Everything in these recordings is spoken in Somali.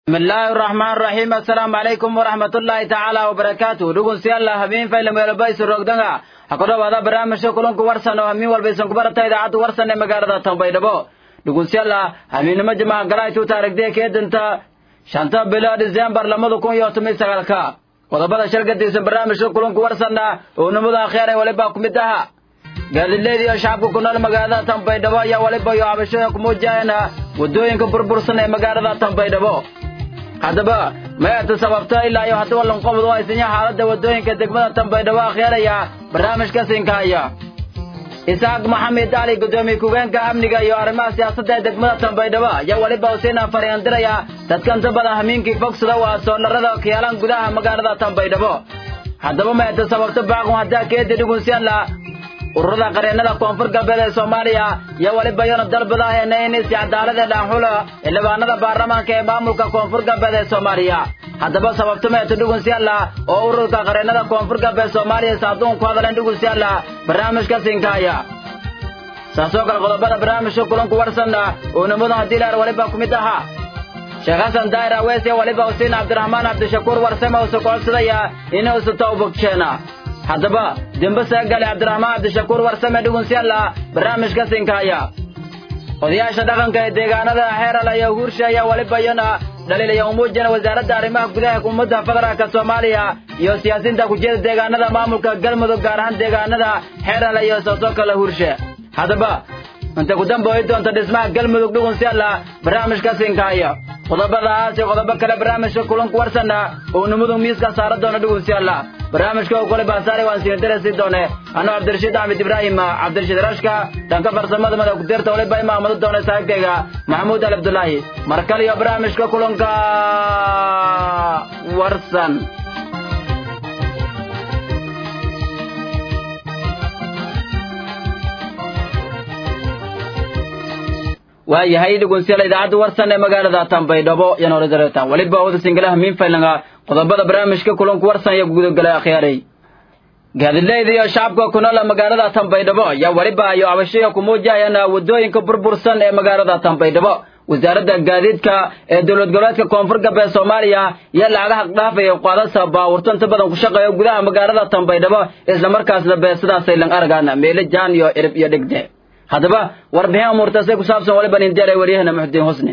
bismillaahi raxmaan raxiim assalaamu calaykum waraxmatullaahi tacaala wabarakaatu dhugunsiyaalla habeen faylameelbaysu rogdanga ha ku dhowaada barnaamijka kulanku warsan oo hamiin walba isan ku barata idaacadda warsan ee magaalada tanbaydhabo dhugunsiyaalla habeennimo jimaaca galaytuu taarigdee keedanta shanta bilo disembar labada kun iyo toban sagaalka qodobada shalgadiisa barnaamijka kulanku warsanna oo nimada akheer ee waliba ku mid aha gaadileed iyo shacabka ku nool magaalada tanbaydhabo ayaa waliba iyo cabashooyin ku muujiyayana waddooyinka burbursan ee magaalada tanbaydhabo haddaba mayaata sababta ilaa iyo haddaba lanqobod oo haysanya xaaladda waddooyinka degmada tanbaydhabo akhyaeraya barnaamijka siinkaaya isaaq maxamed ali guddoomiye ku-geenka amniga iyo arrimaha siyaasadda ee degmada tanbaydhabo ayaa weliba huseena fariyandiraya dadka inta badan hamiinkii fogsada waa soonarada kiyaalaan gudaha magaalada tanbaydhabo haddaba mayaata sababta baaqun haddaa keedi dhugunsiyaanla ururada qareennada koonfur galbeed ee soomaaliya iyo weliba iyona dalbada heena in si cadaalad ee dhaanxulo xildhibaanada baarlamaanka ee maamulka koonfur galbeed ee soomaaliya haddaba sababta meeto dhugunsiyaalla oo ururka qareennada koonfur galbeed soomaaliya saaduun ku hadleen dhugunsiyaalla barnaamijka siinkaaya saasoo kale qodobada barnaamijka kulanku warsanna oo nimadan haddii laar weliba ku mid ahaa sheekh xasan daahir awees iyo weliba husiin cabdiraxmaan cabdishakuur warsame usu kocodsadaya inuusu tawbogjeena haddaba dembe saagale cabdiraxmaan cabdishakuur warsame dhugunsiyaalla barnaamijka siinkaaya odayaasha dhaqanka ee deegaanada xeerala iyo huursha ayaa weliba iyana dhaliilaya umuujina wasaaradda arrimaha gudaha ummadda federaalka soomaaliya iyo siyaasiinta kujeeda deegaanada maamulka galmudug gaar ahaan deegaanada xeerala iyo soosoo kale huurshe haddaba inta ku dambooyi doonta dhismaha galmudug dhugunsiyaalla barnaamijka siinkaaya qodobadaas iyo qodobo kale barnaamijka kulanku warsanna oo nimudug miiska saara doona dhugunsiyaalla barnaamijka oo kole baasaare waan siin darasi doone anoo cabdirashiid axmed ibraahim cabdirashiid rashka dhanka farsamada madax kudirta waliba imaamado doona saaxiibkayga maxamuud ali abdullaahi mar kale iyo barnaamijka kulanka warsan waayahay dhugunsiyaal idaacadda warsan ee magaalada tanbaydhabo iyo nooradareetan weliba wada singalaha miinfaylanga qodobada barnaamijka kulanku warsan iyo gudogala akhyaaray gaadileeda iyo shacabka ku nool magaalada tanbaydhabo ayaa weliba iyo cabashaya ku muujahayana waddooyinka burbursan ee magaalada tanbaydhabo wasaaradda gaadiidka ee dowlad goboleedka koonfur galbeed soomaaliya iyo lacagaha dhaafaya qaadasa baawurto inta badan ku shaqeeya gudaha magaalada tanbaydhabo islamarkaasna beesadaasay lang aragaana meele jaan iyo cirib iyo dhigde haddaba warbixin amuurtaasay ku saabsan waliba nindeelay waryahana muxudiin husne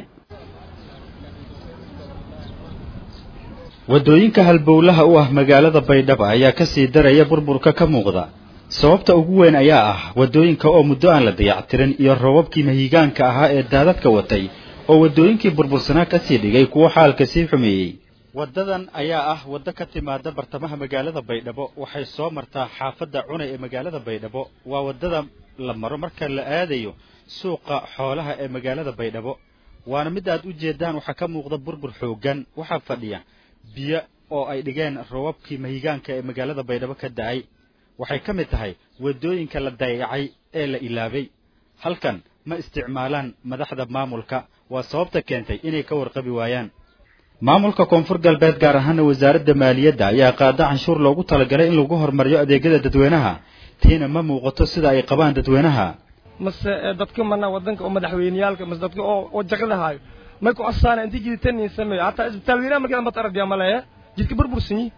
waddooyinka halbowlaha u ah magaalada baydhabo ayaa ka sii daraya burburka ka muuqda sababta ugu weyn ayaa ah waddooyinka oo muddo aan la dayactirin iyo roobabkii mahigaanka ahaa ee daadadka watay oo waddooyinkii burbursanaa ka sii dhigay kuwo xaalka sii xumeeyey waddadan ayaa ah waddo ka timaada bartamaha magaalada baydhabo waxay soo martaa xaafadda cunay ee magaalada baydhabo waa waddada la maro marka la aadayo suuqa xoolaha ee magaalada baydhabo waana mid aad u jeedaan waxaa ka muuqda burbur xooggan waxaa fadhiya biyo oo ay dhigeen roobabkii mahigaanka ee magaalada baydhabo ka da'ay waxay ka mid tahay waddooyinka la dayacay ee la ilaabay halkan ma isticmaalaan madaxda maamulka waa sababta keentay inay ka warqabi waayaan maamulka koonfur galbeed gaar ahaana wasaaradda maaliyadda ayaa qaada canshuur loogu talagalay in lagu horumariyo adeegyada dadweynaha tiina ma muuqato sida ay qabaan dadweynaha mase dadka mana wadanka oo madaxweyneyaalka mase dadka oo oo jaqada haayo may ku cosaana intii jiditanin sameeyo hataa isbitaal weynaha markada mata aradiya maleeye jidka burbursanyi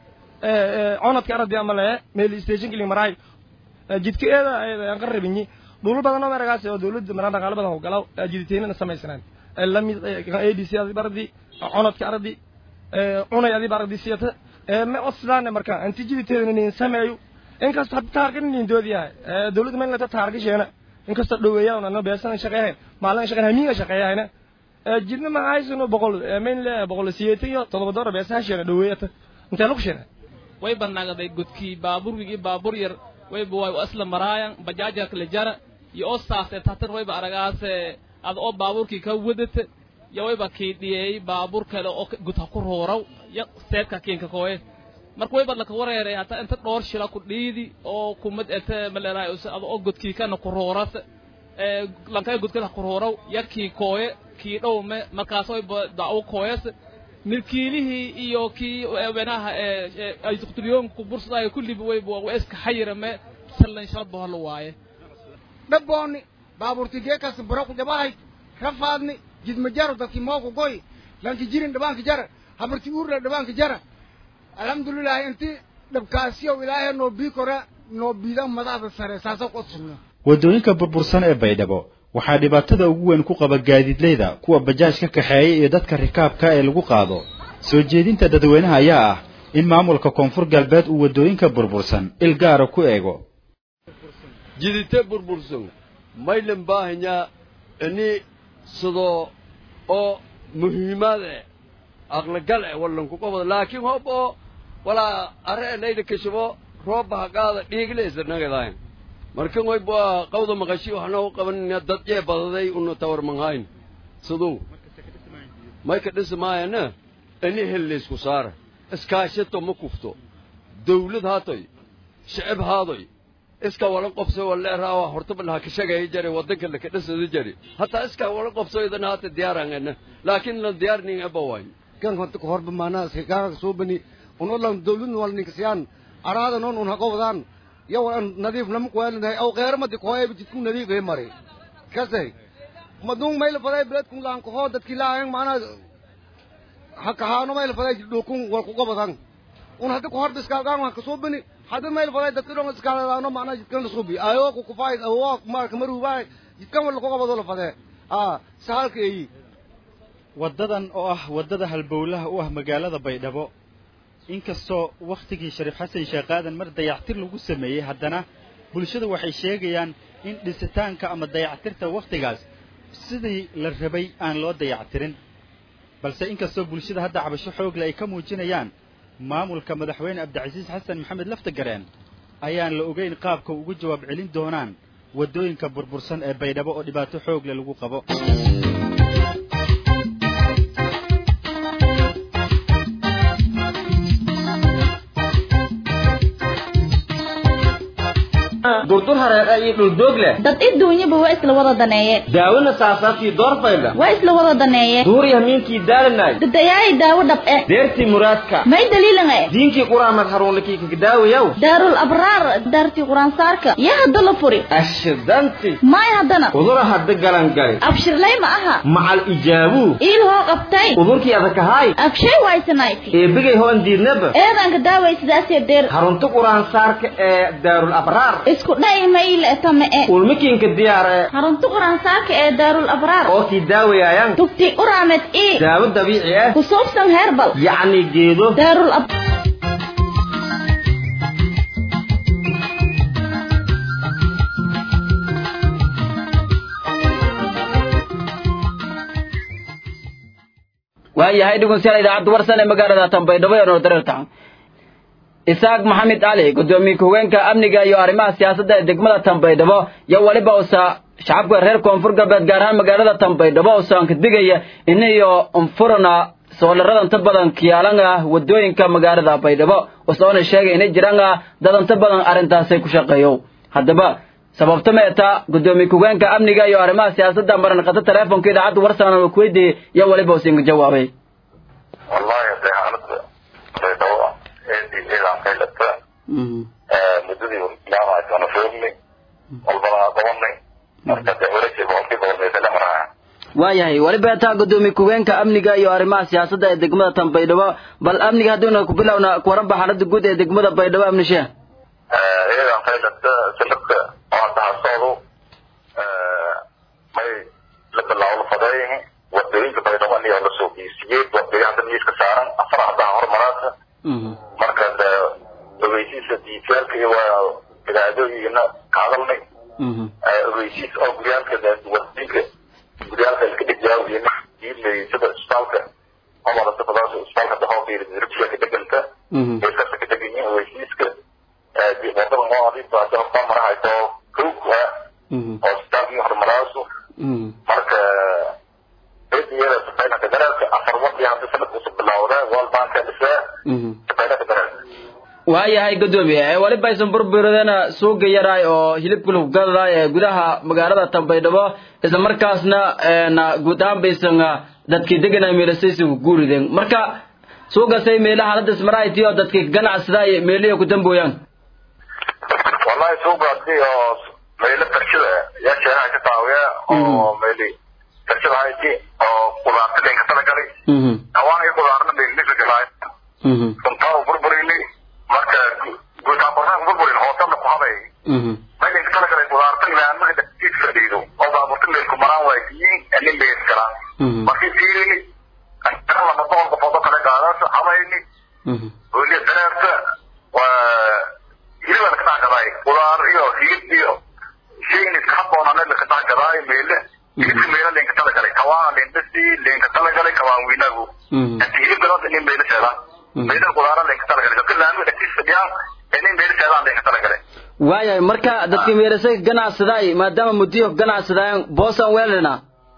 conadka aradiya maleeye meel station kili maraay jidka eeda aan qarabinyi dhulul badan oo meragaas oo dawladda maraan dhaqaale badan oo galaw jiditaynana samaysanaan lamid adc adi baradi conadka aradi cunay adi baradi siyata ma codsadaan marka intii jiditeedana sameeyo inkasta hadda taarka nin doodiyahay dawladda meel lata taarkasheena inkasta dhoweeyaan ana beesan shaqeeyeen maalin shaqeyn hamiinga shaqeeyayna jidna ma haysano boqol main le boqol siyeetan iyo todoba doora beesan sheena dhoweeyata intee lagu sheena way banaagaday godkii baaburwigii baabur yar wayba way asla maraayan bajaaja kala jara iyo oo saase tatan wayba aragaase ada oo baaburkii ka wadata iyo wayba kiidhiyey baabur kale oo gudha ku rooraw ya seedka kiinka kooye marka wayba laka wareeray hataa inta dhowr shila ku dhiidi oo kumad ete maleraay ada oo godkii kana ku rooras lankay godkada ku rooraw ya kii kooye kii dhowme markaas wayba dacwo kooyas milkiilihii iyo kii wenaha aytuqtulyoonku bursadayo kulliba wayba waa iska xayirame sallan shalba hola waaye dhabboonni baabuurti geekas buro ku jabahay rafaadni jidmajaru dadki mooku goy lanki jirin dhabaanka jara habarti uurla dhabaanka jara alxamdulilahi inti dhabkaasiyo ilaahay noo bii kore noo biida madaxda sare saasa qodsugna waddooyinka burbursan ee baydhabo waxaa dhibaatada ugu weyn ku qaba gaadiidleyda kuwa bajaaj ka kaxeeya iyo dadka rikaabka ee lagu qaado soo jeedinta dadweynaha ayaa ah in maamulka koonfur galbeed uu waddooyinka burbursan il gaara ku eego jidite burbursan maylan baahanyaa ini sidoo oo muhiimaad eh aqlagal eh wallanku qabado laakiin hob oo walaa are layla kashabo roobba haqaada dhiiglaysa nagadayn markan way baa qawda maqashi waxna u qabanina dad jee badaday una tawar manhayn siduu may ka dhismaayana ini helleysku saara iskaashato ma kufto dawlad haatoy shicib haadoy iska wala qobso wala raawa hortaba laha ka shaqeey jare wadanka la ka dhisada jare hatta iska wala qobso idan haata diyaarangana laakiin la diyaarnin aba way kan horta horba maana iska gaara soo bani uno lan dawlad wal ninka siyaan araada non un haqowdaan yow an nadiif lama kuwaalinahay aw qeeramadi kooye jidku nadiif ee mare kasay madung mayl faday beledkun laan kohoo dadki laayang maana hakahaano mayl faday dhukun wal ku qabadan un hadda ku horba iskaalgaan waan kasoo bani hadda mayl faday dadki dhon iskaaladaano maana jidkan la subi ayo ku kufaay awo marka marubaay jidkan wal ku qabado la fadee ah sahalka eyi waddadan oo ah waddada halbowlaha u ah magaalada baydhabo inkastoo wakhtigii shariif xasan sheekh aadan mar dayactir lagu sameeyey haddana bulshadu waxay sheegayaan in dhisitaanka ama dayactirta wakhtigaas sidii la rabay aan loo dayactirin balse inkastoo bulshada hadda cabasho xoogle ay ka muujinayaan maamulka madaxweyne cabdicasiis xasan maxamed laftagareen ayaan la ogeyn qaabka ugu jawaab celin doonaan waddooyinka burbursan ee baydhabo oo dhibaato xoogle lagu qabo durdur hareeqa iyo dhuldoog leh dad iduunyaba waa isla wada daneeye daawona saasaafkii doorfaydha waa isla wada daneeye duuri hamiinkii daalanay dadayaay daawo dhab eh deertii muraadka may daliilan eh diinkii quraamad haruunlakii kagdaawayaw daarul abraar daartii quraansaarka yaa hadda la furi ashidanti maay haddana udura hadda galangali abshirlay ma aha macal ijaabuu iil hoo qabtay udurkii adakahaay abshay waysanayti eebigay hoon diidnaba eedanka daaway sidaasee deer harunta quraansaarka ee daarul abraar isku dha'i mayle etame e ulmikiinka diyaar ee harunta quraansaarka ee daarul abraar oo kii daawayaayan tugti uraamed ii daawo dabiici ah ku suubsan heerbal yacni geedo daarul ab waayahay dhegeystayaal idaacadda warsan ee magaalada tanbaydhabo ee noordareerta isaaq maxamed cali gudoomiye ku-hogeenka amniga iyo arrimaha siyaasadda ee degmada tanbaydhabo iyo weliba usa shacabka reer koonfur galbeed gaar ahaan magaalada tanbaydhabo usaan ka digaya inayo unfurana soolarada inta badan kiyaalan ah wadooyinka magaalada baydhabo usoona sheegay inay jiraan ah dad inta badan arrintaasay ku shaqeeyo haddaba sababta meeta gudoomiye ku-hogeenka amniga iyo arrimaha siyaasadda maran qata teleefonka idaacadda warsan oo kuweydiiyey iyo weliba usinka jawaabay wallahi hadday xaaladda baydhabo eedii ciidan kaylata muddadii bilaabay ana foognay walbana qabanay marka dee wareegtay boqolkii boqol meesala maraya waayahay weliba taa gudoomiye ku-hogeenka amniga iyo arrimaha siyaasadda ee degmada tan baydhabo bal amniga haddiina ku bilowna kuwaranba xaaladda guud ee degmada baydhabo amnishe ciidan kaylata sanadka oo hadda hasoodu may la bilaawlo fadeeyihi wadooyinka baydhabo anigaa la soo geysiyey wadooyin hadda miiska saaran afar haddaha hormaraasa marka dee ogeysiiska diitaalka iyo waa idaacadooyigana ka hadalnay ogeysiis oo guryaalka wadooyinka guryaalka iska dhigyaawiyena diidlay sida isbitaalka homarasa fadaas isbitaalka dahoobiir dirbiya ka deganta eeskasa ka degan yihiin ogeysiiska wadada noo adiifta hadda hortaa marahayso kowka oo isbitaalkii hormaraasu marka cidiyada safaynaka daraalka afar wadi hadda sanadkuusu bilawda walbanka dhisee safaynaka daraalka waayahay gudoomiye weliba aysan burburadena suuga yaraay oo hilibka lagu gadadaay ee gudaha magaalada tanbaydhabo isla markaasna na guud ahaan baysan dadkii deganay meelasaysi ku guurideen marka suugasay meelaha hadda ismarayti oo dadkii ganacsadaay meelihi ku dambooyaan wallahi suugaasi oo meelo barshada yaa sheegaha ka taawiya oo meeli darshada hayti oo qudaarta dhanka talagalay hawaan iyo qudaarna meelisa galay runtaa burburini marka guutaabornaa burburin hoosana ku habay meelinka talagalay qudaarta ilaamaga dhaqtiis fadhiido oo baaburta meelku maraan waaysiyin ani meel galaan markii fiirini ankara lama boqol qofood oo kale gaadaas habayni weliya dareerta waa hilibaa laka dhacgadaay qudaar iyo hilib iyo shayni iska habboonane laka dhacgadaay meele hilibka meela leenka talagalay kawaana leendasi leenka talagalay kawaan wiinagu inti hilibka noota inin meela seedaan meela qudaara leenka talagalay dadka laamiga dhagtiis fadhiyaan inin meela seedaan leenka talagalay waayahay marka dadka meelasay ganacsadaay maadaama muddiyo ganacsadaayaan boosaan weelina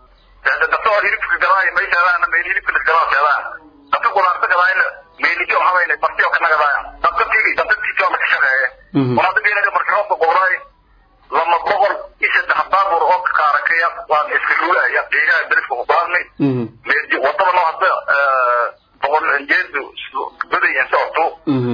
dadka oo hilibka gadaay may seedaan meel hilibka laskadaa seedaan dadka qudaarta gadaayna meelijo habayna bartiyo ka nagadaaya dadka tiri dadka tijo la shaqeeye walaada beelaga markii roobka qowraay lama boqol iyo saddex baabur oo ka kaarakaya waan iska ruulaya deegaha beledka ku qaadnay meelji wadada noo hadda boqol jeedu baday in socoto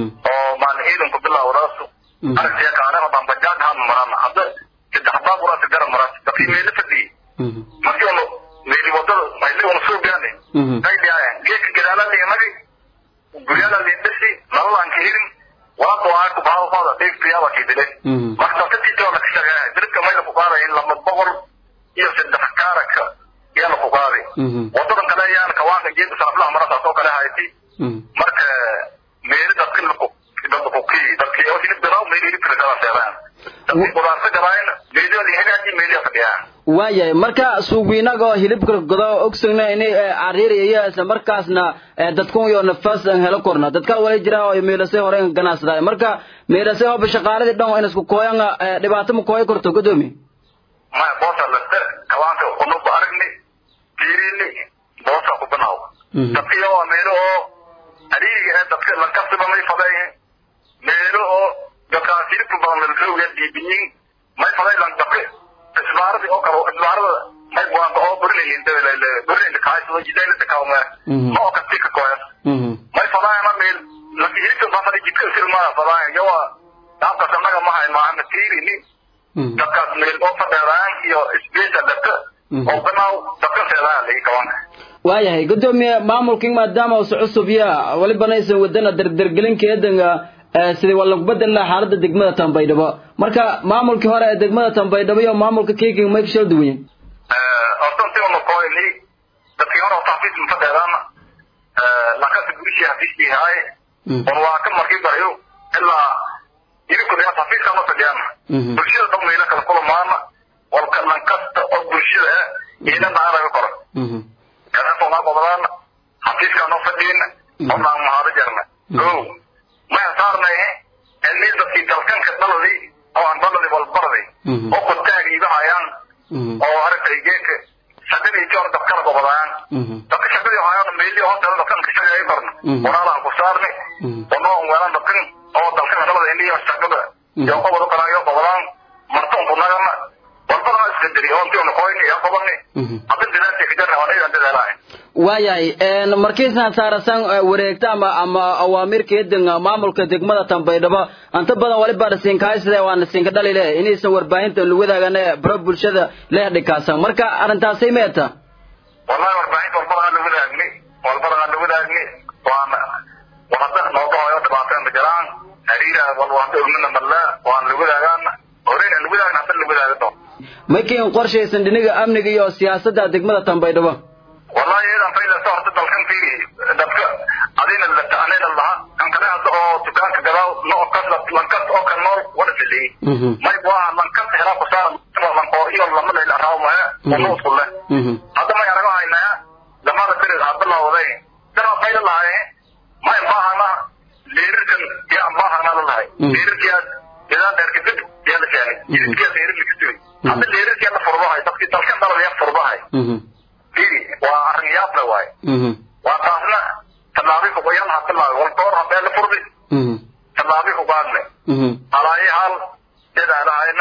oo maalin ciidanku bilaawdaasu aragtiya kaanada baan bajaaj haan maraan hadda saddex baabur aa gara maraan dadkii meelo fadhiyey markii onu meeli wadada mayli una soo gaane ay dhiyaayan geedka gadaalaa dhiganagi guryadaa leendasi nalalaan ka helin walaada waa ku baawfada deegtayaaba kiidile marka dadka tiitoo la ka shaqeeya dirka mayla ku qaaday in lama boqol iyo saddex kaaraka yaa la ku qaaday wadadan kale ayaan kawaanka geedka saraflaha marasaas oo kale hayti marka meeli dadka laku dadka ku kii dadkii oo hilib gadaaw meeli hilibka lagala seedaan dadkii qudaarta gadaayna meeliyooda hagaajii meeliya fadhiyaan waayahay marka suuqwiinaga oo hilibka godo ogsogna inay cariiraya isla markaasna dadkun iyo nafas aan helo korna dadka wala jira oo meelasay hore ganacsadaa marka meelasay oo shaqaaladii dhan in isku kooyan dhibaato ma kooy korto gudoomi maya boosa laste kawaanka unuba aragni fiirini boosa ku banaaw dadkiyo waa meelo oo ariiga ee dadka lankasiba may fadayihin meelo oo dadkaas hilibka badan lalsooga diibinyin may faday lan dadka isbaaradii oo kale isbaarada may buanta oo burinayin burinayna kahaysado jidaylada kawme ma oo kasi ka koyas may fadaayana meel laki hilibka bafada jidka sirmaya fadaayan yawa daabkas annaga mahay maahana tiirini dadkaas meel oo fadheeraan iyo isbeesa dadka oo banaaw dadka seedaya lagi kawanka waayahay gudoomiye maamulkii maadaama usu cusub ya walibana aysan wadana dardargelinkeedanga sidii waa lagu bedel lahaa xaaladda degmada tambaydhabo marka maamulkii hore ee degmada tambaydhabo iyo maamulka kiking may kashal duwanyen hortantiba makoyni dadkii hore taxfiis mafadheedaan lakasi gurishii hafiiskii haaye on waa ka markii barayo ilaa hilibka daya taxfiiska ma fadhiyaan bulshada dhan weyna kala kulamaana walka lankasta oo bulshada ah ina naanaga kora kalaasonaa qobadaan xafiiskaa noo fadhiina oo naan mahaado jarna o maya saarnay cilmii dadkii dalkanka dhaladii oo aan dhaladii walbaraday oo kutaag iibahayaan oo aragtay geedka shaqadii joor dadkala gobodayaan dadka shaqadii hayaan meelii hoosteeda dadkan ka shaqeeya barna walaalahan ku saarni wanoo weelan dadkan oo dalkan dhalada indhiyo shaqada iyo qobod u kalaayo gobodaan martoon kunagana walbadana iska diri oo intii unakoyni iyo qobani hadda dilaantii kajarna waa idan dadaalahay waayahay markiisaan saarasan wareegta ama ama awaamirkeedan maamulka degmada tambaydhabo anta badan waliba dhasiinkahaysade waana siinka dhalile inaysan warbaahinta lugadaagan baro bulshada leh dhikaasan marka arrintaasay meeta wallahi warbaahinta walbadaha lugadaagni walbadaha lugadaagni waana wahada nooga hoyo dhibaateen majaraan hariira walwahda urmina malla waan lugadaagaan horeyna lugadaagna hadda lugadaaga maykiin qorshaysan dhiniga amniga iyo siyaasadda degmada tambaydhabo wallahi iyadan faylasa horta dalkan fiiri dadka adina anina laha kan kale hadda oo dukaanka gadaaw no kas lankas oo kan nool wada filiy may waa lankas helaa kusaara lankoor iyo lama leyl araaw mahe ono usku leh hadda may arago haynaa lamada birid hadda lawday dara fayla lahaye may baahana leerirkan yaa baahana lalahay leerirkiyaa idaa dheerka dib yaa la keenay jididkiyaa leerir lakasiway hadda leerirkiyaa la furbahay dadkii dalkan dhalada yaa furbahay fiiri waa arrin yaable waaye waa taasna tallaabi fuqayaan ha tallaabi walkoor hadee la furdi tallaabi fuqaadne alaayi hal dadaalahayna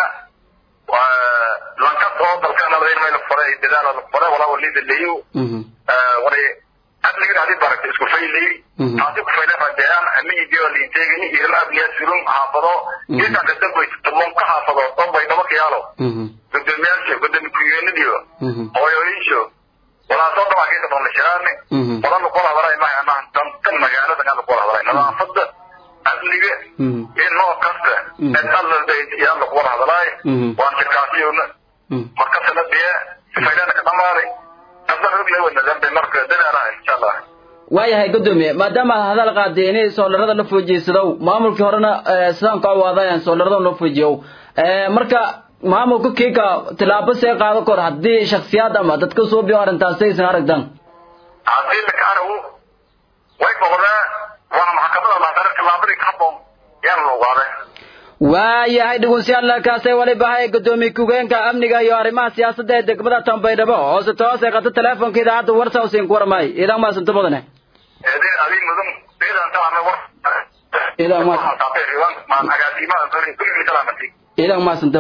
lankas oo dalkana layn mayla furay dadaala la furay walaa walida leeyo wari adligan hadii baragta isku faylay taasi ku faylay rajeeyaan amii dio liinteegani iyo la abliya sulun haafado geedkan kada goy tumon ka haafado oo bay daba kiyaalo gudoomiyaasha gudoomi ku-yeenadiyo hooyooyinsho qolana kula hadalay maaha maaha dantan magaalada aan kula hadalay nadaafada amniga in noo kasta in alla baytiya alla kula hadalay waan shirkaasiyona markasana biya sifaydana ka dhamaaday hadda rogna wana dambe marka dadaala insha allah waayahay gudoomiye maadaama aad hadal qaaday inay soolarada la fuujiysadaw maamulkii horena sidaan ka awaadayaan soolarada la fuujiyow marka maamulka kiika tilaabo see qaado kor haddii shaksiyaad ama dadka soo biyo arrintaas aysan aragdan haddii laka aragu way boqdaa waana maxkamada laadare tilaabadii ka haboon yaan la ogaaday waayahay dhugunsiyaal kaasay waliba hay gudoomiye ku-geenka amniga iyo arrimaha siyaasadda ee degmada tambaydhabo hoose toose qata teleefonka idaacadda warsa usiin ku warmay idan maasanto badane adin mudan idan taana war idan ma maan agaasimaha kulli salaamati idan maasanto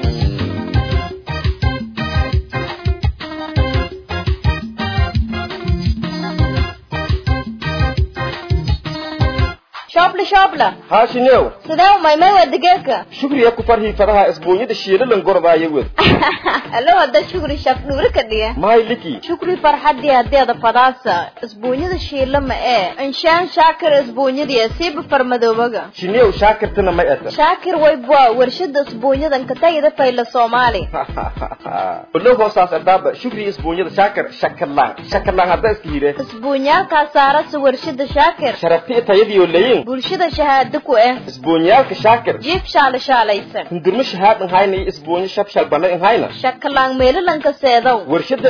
shoobla shoobla haashinew sidee umaymay waa digeedka shukriya ku farhii faraha isbuunyada shiilalan gorbaaya wed alo hadda shukri shaf dhuuri ka dhiga mahay liki shukri farxadii hadeeda fadaasa isbuunyada shiila ma ee inshaan shaakir isbuunyadii siiba farmadoobaga shinew shaakirtana may ata shaakir waybwa warshada isbuunyadan katagida fayla soomaali olo hoosaas ardaaba shukriya isbuunyada shaakir shakarlaan shakarlaan hadda iska hire isbuunyaalkaa saarasa warshada shaakir sharabti tayadiyo layin bulshada shahaado ku eh isbuunyaalka shaakir jiif shaala shaalaysan hundurmo shahaadan hayna iyo isbuunyo shabshal bana in hayna shakalaan meelalanka seedow warshada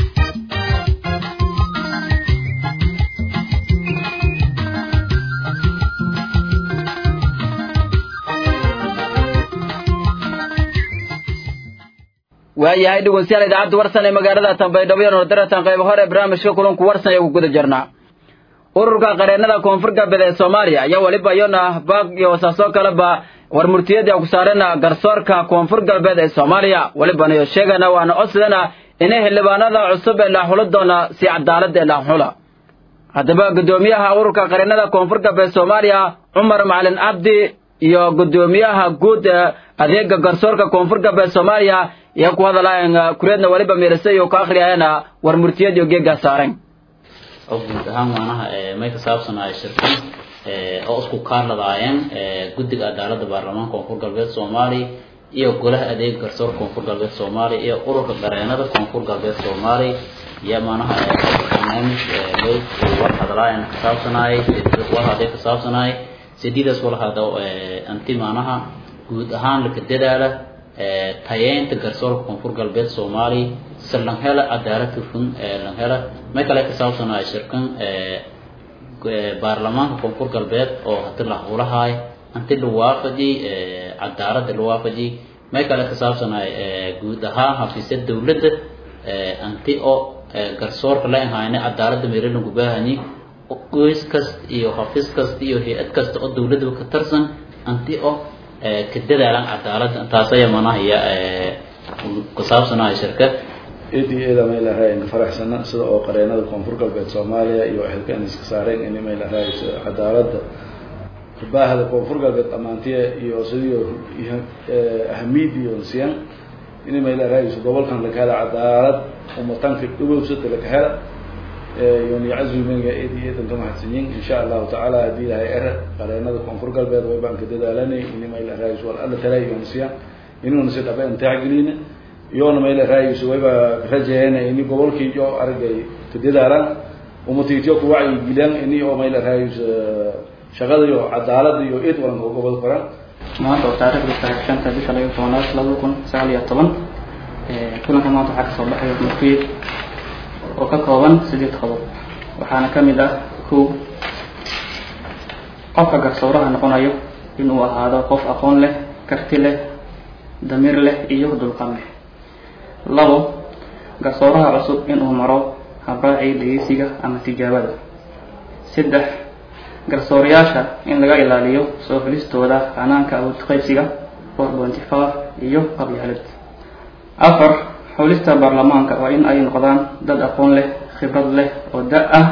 waayahay dhegeystayaal idaacadda warsan ee magaalada Tanbaydhabo iyo Nordaratan qayb hore barnaamijka kulanku warsan ee guda jirnaa ururka qareennada koonfur galbeed ee Soomaaliya ayaa waliba iyona baaq iyo wasaaso kale ba war murtiyada ku saarana garsoorka koonfur galbeed ee Soomaaliya waliba iyo sheegana waana codsadana inay xildhibaanada cusub ee la xulo doona si cadaalad ee la xulo haddaba gudoomiyaha ururka qareennada koonfur galbeed Soomaaliya Umar Macalin Abdi iyo gudoomiyaha guud ee adeega garsoorka koonfur galbeed Soomaaliya iyo ku hadalaayeen kureedna waliba meelasay iyo ka akhriyayna war murtiyada iyo geega saareen oo guud ahaan waanaha may ka saabsanahay shirkan oo isku kaarladaayeen guddiga cadaaladda baarlamaanka koonfur galbeed soomaaliya iyo golaha adeega garsoorka koonfur galbeed soomaaliya iyo ururka qareenada koonfur galbeed soomaaliya iyo maanaha barnaamij may war hadalaayeen ka saabsanahay war hadee ka saabsanahay sidiidaas wala hada anti maanaha guud ahaan laka dadaala tayeynta garsoorka koonfur galbeed soomaaliya si lan hela cadaalad hufan lan hela may kale ka saabsanahay shirkan baarlamaanka koonfur galbeed oo hadi la howlahaay anti la waafaji cadaalada la waafaji may kale ka saabsanahay guud ahaan xafiisya dawladda anti oo garsoorka la ahayna cadaalada meelalanku baahani qoys kasta iyo xafiis kasta iyo hay-ad kasta oo dawladda ka tarsan anti oo ka dadaalan cadaalada taas ayaa manaha iyo ku saabsanahay shirka edi eeda may lahayn faraxsana sida oo qareenada koonfur galbeed soomaaliya iyo xilkan iska saareen in may lahayn cadaaladda baahda koonfur galbeed dhammaantiya iyo sidii ahamiid iyo siyan in may lahayn gobolkan laga hela cadaalad umatanka dhubowsada laga hela yoni cazumega edi eedan ka mahadsanyin insha allahu tacaala haddii ilahay era qareenada koonfur galbeed way baan ka dadaalanay in may lahayn wal alla tala iyo siyan inuuna si dhaba intaagelina iyoona mayla raayayso wayba rajeeyana ini gobolkii iyo aragay ka dadaalaan umatiityo ku wacyi gilaan ini oo mayla raayayso shaqada iyo cadaalada iyo eed walan oo gobol qoran maanta oo taariikhda tahay shanta bisha laga tobanaad laba kun sagaal iyo toban kulanka maanta waxaa kasoo baxaya murtiye oo ka kooban sideed qodob waxaana ka mid ah kow qofka garsooraha noqonayo inuu ahaado qof aqoon leh karti leh damiir leh iyo dulqan leh labo garsooraha cusub inuu maro habraacii dhegeysiga ama tijaabada saddex garsoorayaasha in laga ilaaliyo soo helistooda hanaanka awood qaybsiga four twenty five iyo qabyaalad afar xulista baarlamaanka waa in ay noqdaan dad aqoon leh khibrad leh oo da ah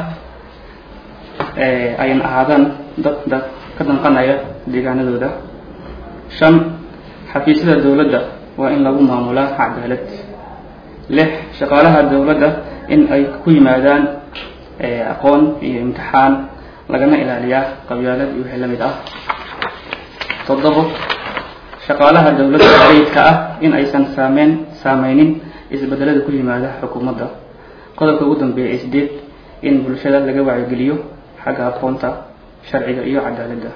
ayna ahaadaan dad dad ka danqanaya deegaanadooda shan xafiisyada dowladda waa in lagu maamulaa cadaalad lix shaqaalaha dowladda in ay ku yimaadaan aqoon iyo imtixaan lagana ilaaliyaa qabyaalad iyo wixii la mid ah toddobo shaqaalaha dowladda rayidka ah in aysan saameyn saameynin isbedelada ku yimaada xukuumadda qodobka ugu dambeeya ee sideed in bulshada laga wacyigeliyo xagga aqoonta sharciga iyo cadaaladda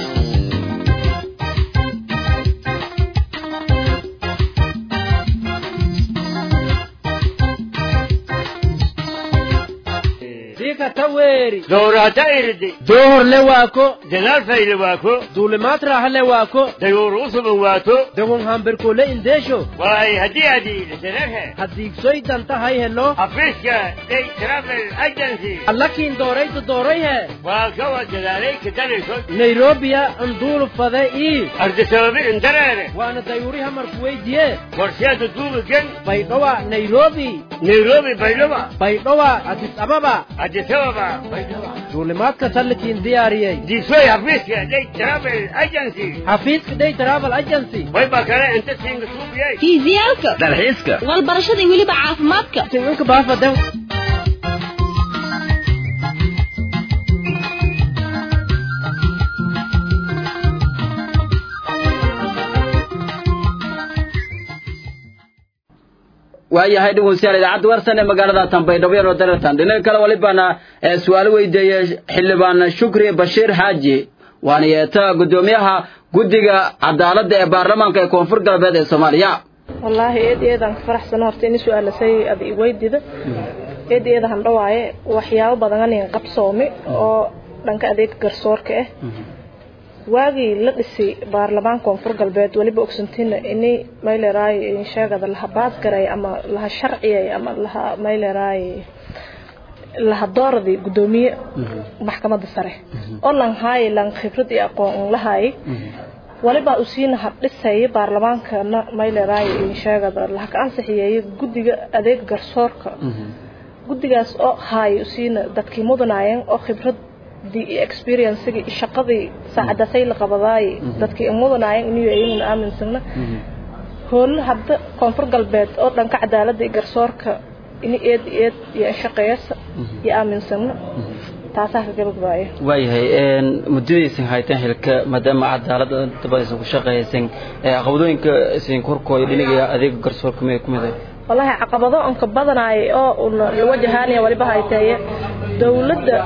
doorata irdi doohor le waako dadaal fayle waako duulimaad raaxa le waako dayuur usuban waato dagon hamberkole indeesho waay haddii adiile darehe haddiigsoy dantahay helo afiiska day travel agency allakiin doorayta doorayhe waa kawa dadaalay kadalayso nairobiya anduulu fade ii ardisababi indareere waana dayuuriha marku weydiye warsheeda duubigan baydhowa nairobi nairobi baydhaba baydhowa adis ababa adis ababa baydhaba duulimaadka sallikiin diyaariyey diisoy xafiiska day travel agency xafiiska day travel agency wayba kale inta siinga suubiyey fiisiyaalka dalxiiska walbarashada iyo weliba caafimaadka sincinka baafada waayahay dhegeystayaal idaacadda warsan ee magaalada tanbaydhabo yaroo daratan dhinaca kale walibana ee su-aal weydiiyey xildhibaan shukri bashiir xaaji waana yeeta guddoomiyaha guddiga cadaaladda ee baarlamaanka ee koonfur galbeed ee soomaaliya wallaahi eed eedaan ka faraxsano horta ini su-aalasay ad iweydida eed eeda handhawaaye waxyaabo badan anin qabsoomi oo dhanka adeega garsoorka ah waagii la dhisay baarlamaanka koonfur galbeed weliba ogsantiina ini mayleeraay sheegada laha baadgaray ama laha sharciyay ama laha mayleeraay laha dooradii guddoomiye maxkamadda sare oo lan haaye lan khibrad iyo aqoon lahaay waliba usiina habdhisay baarlamaankana mayleeraay sheegada laha ka ansixiyeeyay guddiga adeega garsoorka guddigaas oo haay usiina dadkii mudanaayeen oo khibrad experiencegii shaqadii saacadasay la qabadaay dadkii mudanaayeen inuu ayaguna aaminsana hoolo hadda koonfur galbeed oo dhanka cadaaladda iyo garsoorka ini eed eed iyo shaqeeyasa iyo aaminsana taasaa ka gabagabaayo waayahay muddadaysan hayteen xilka maadaama cadaaladda daba aysan ku shaqeeysan caqabadooyinka isin korkooda dhinaga adeega garsoorka mid ku mid ah wallaahi caqabado onka badanaay oo la wajahaanaya waliba hayteeye dowladda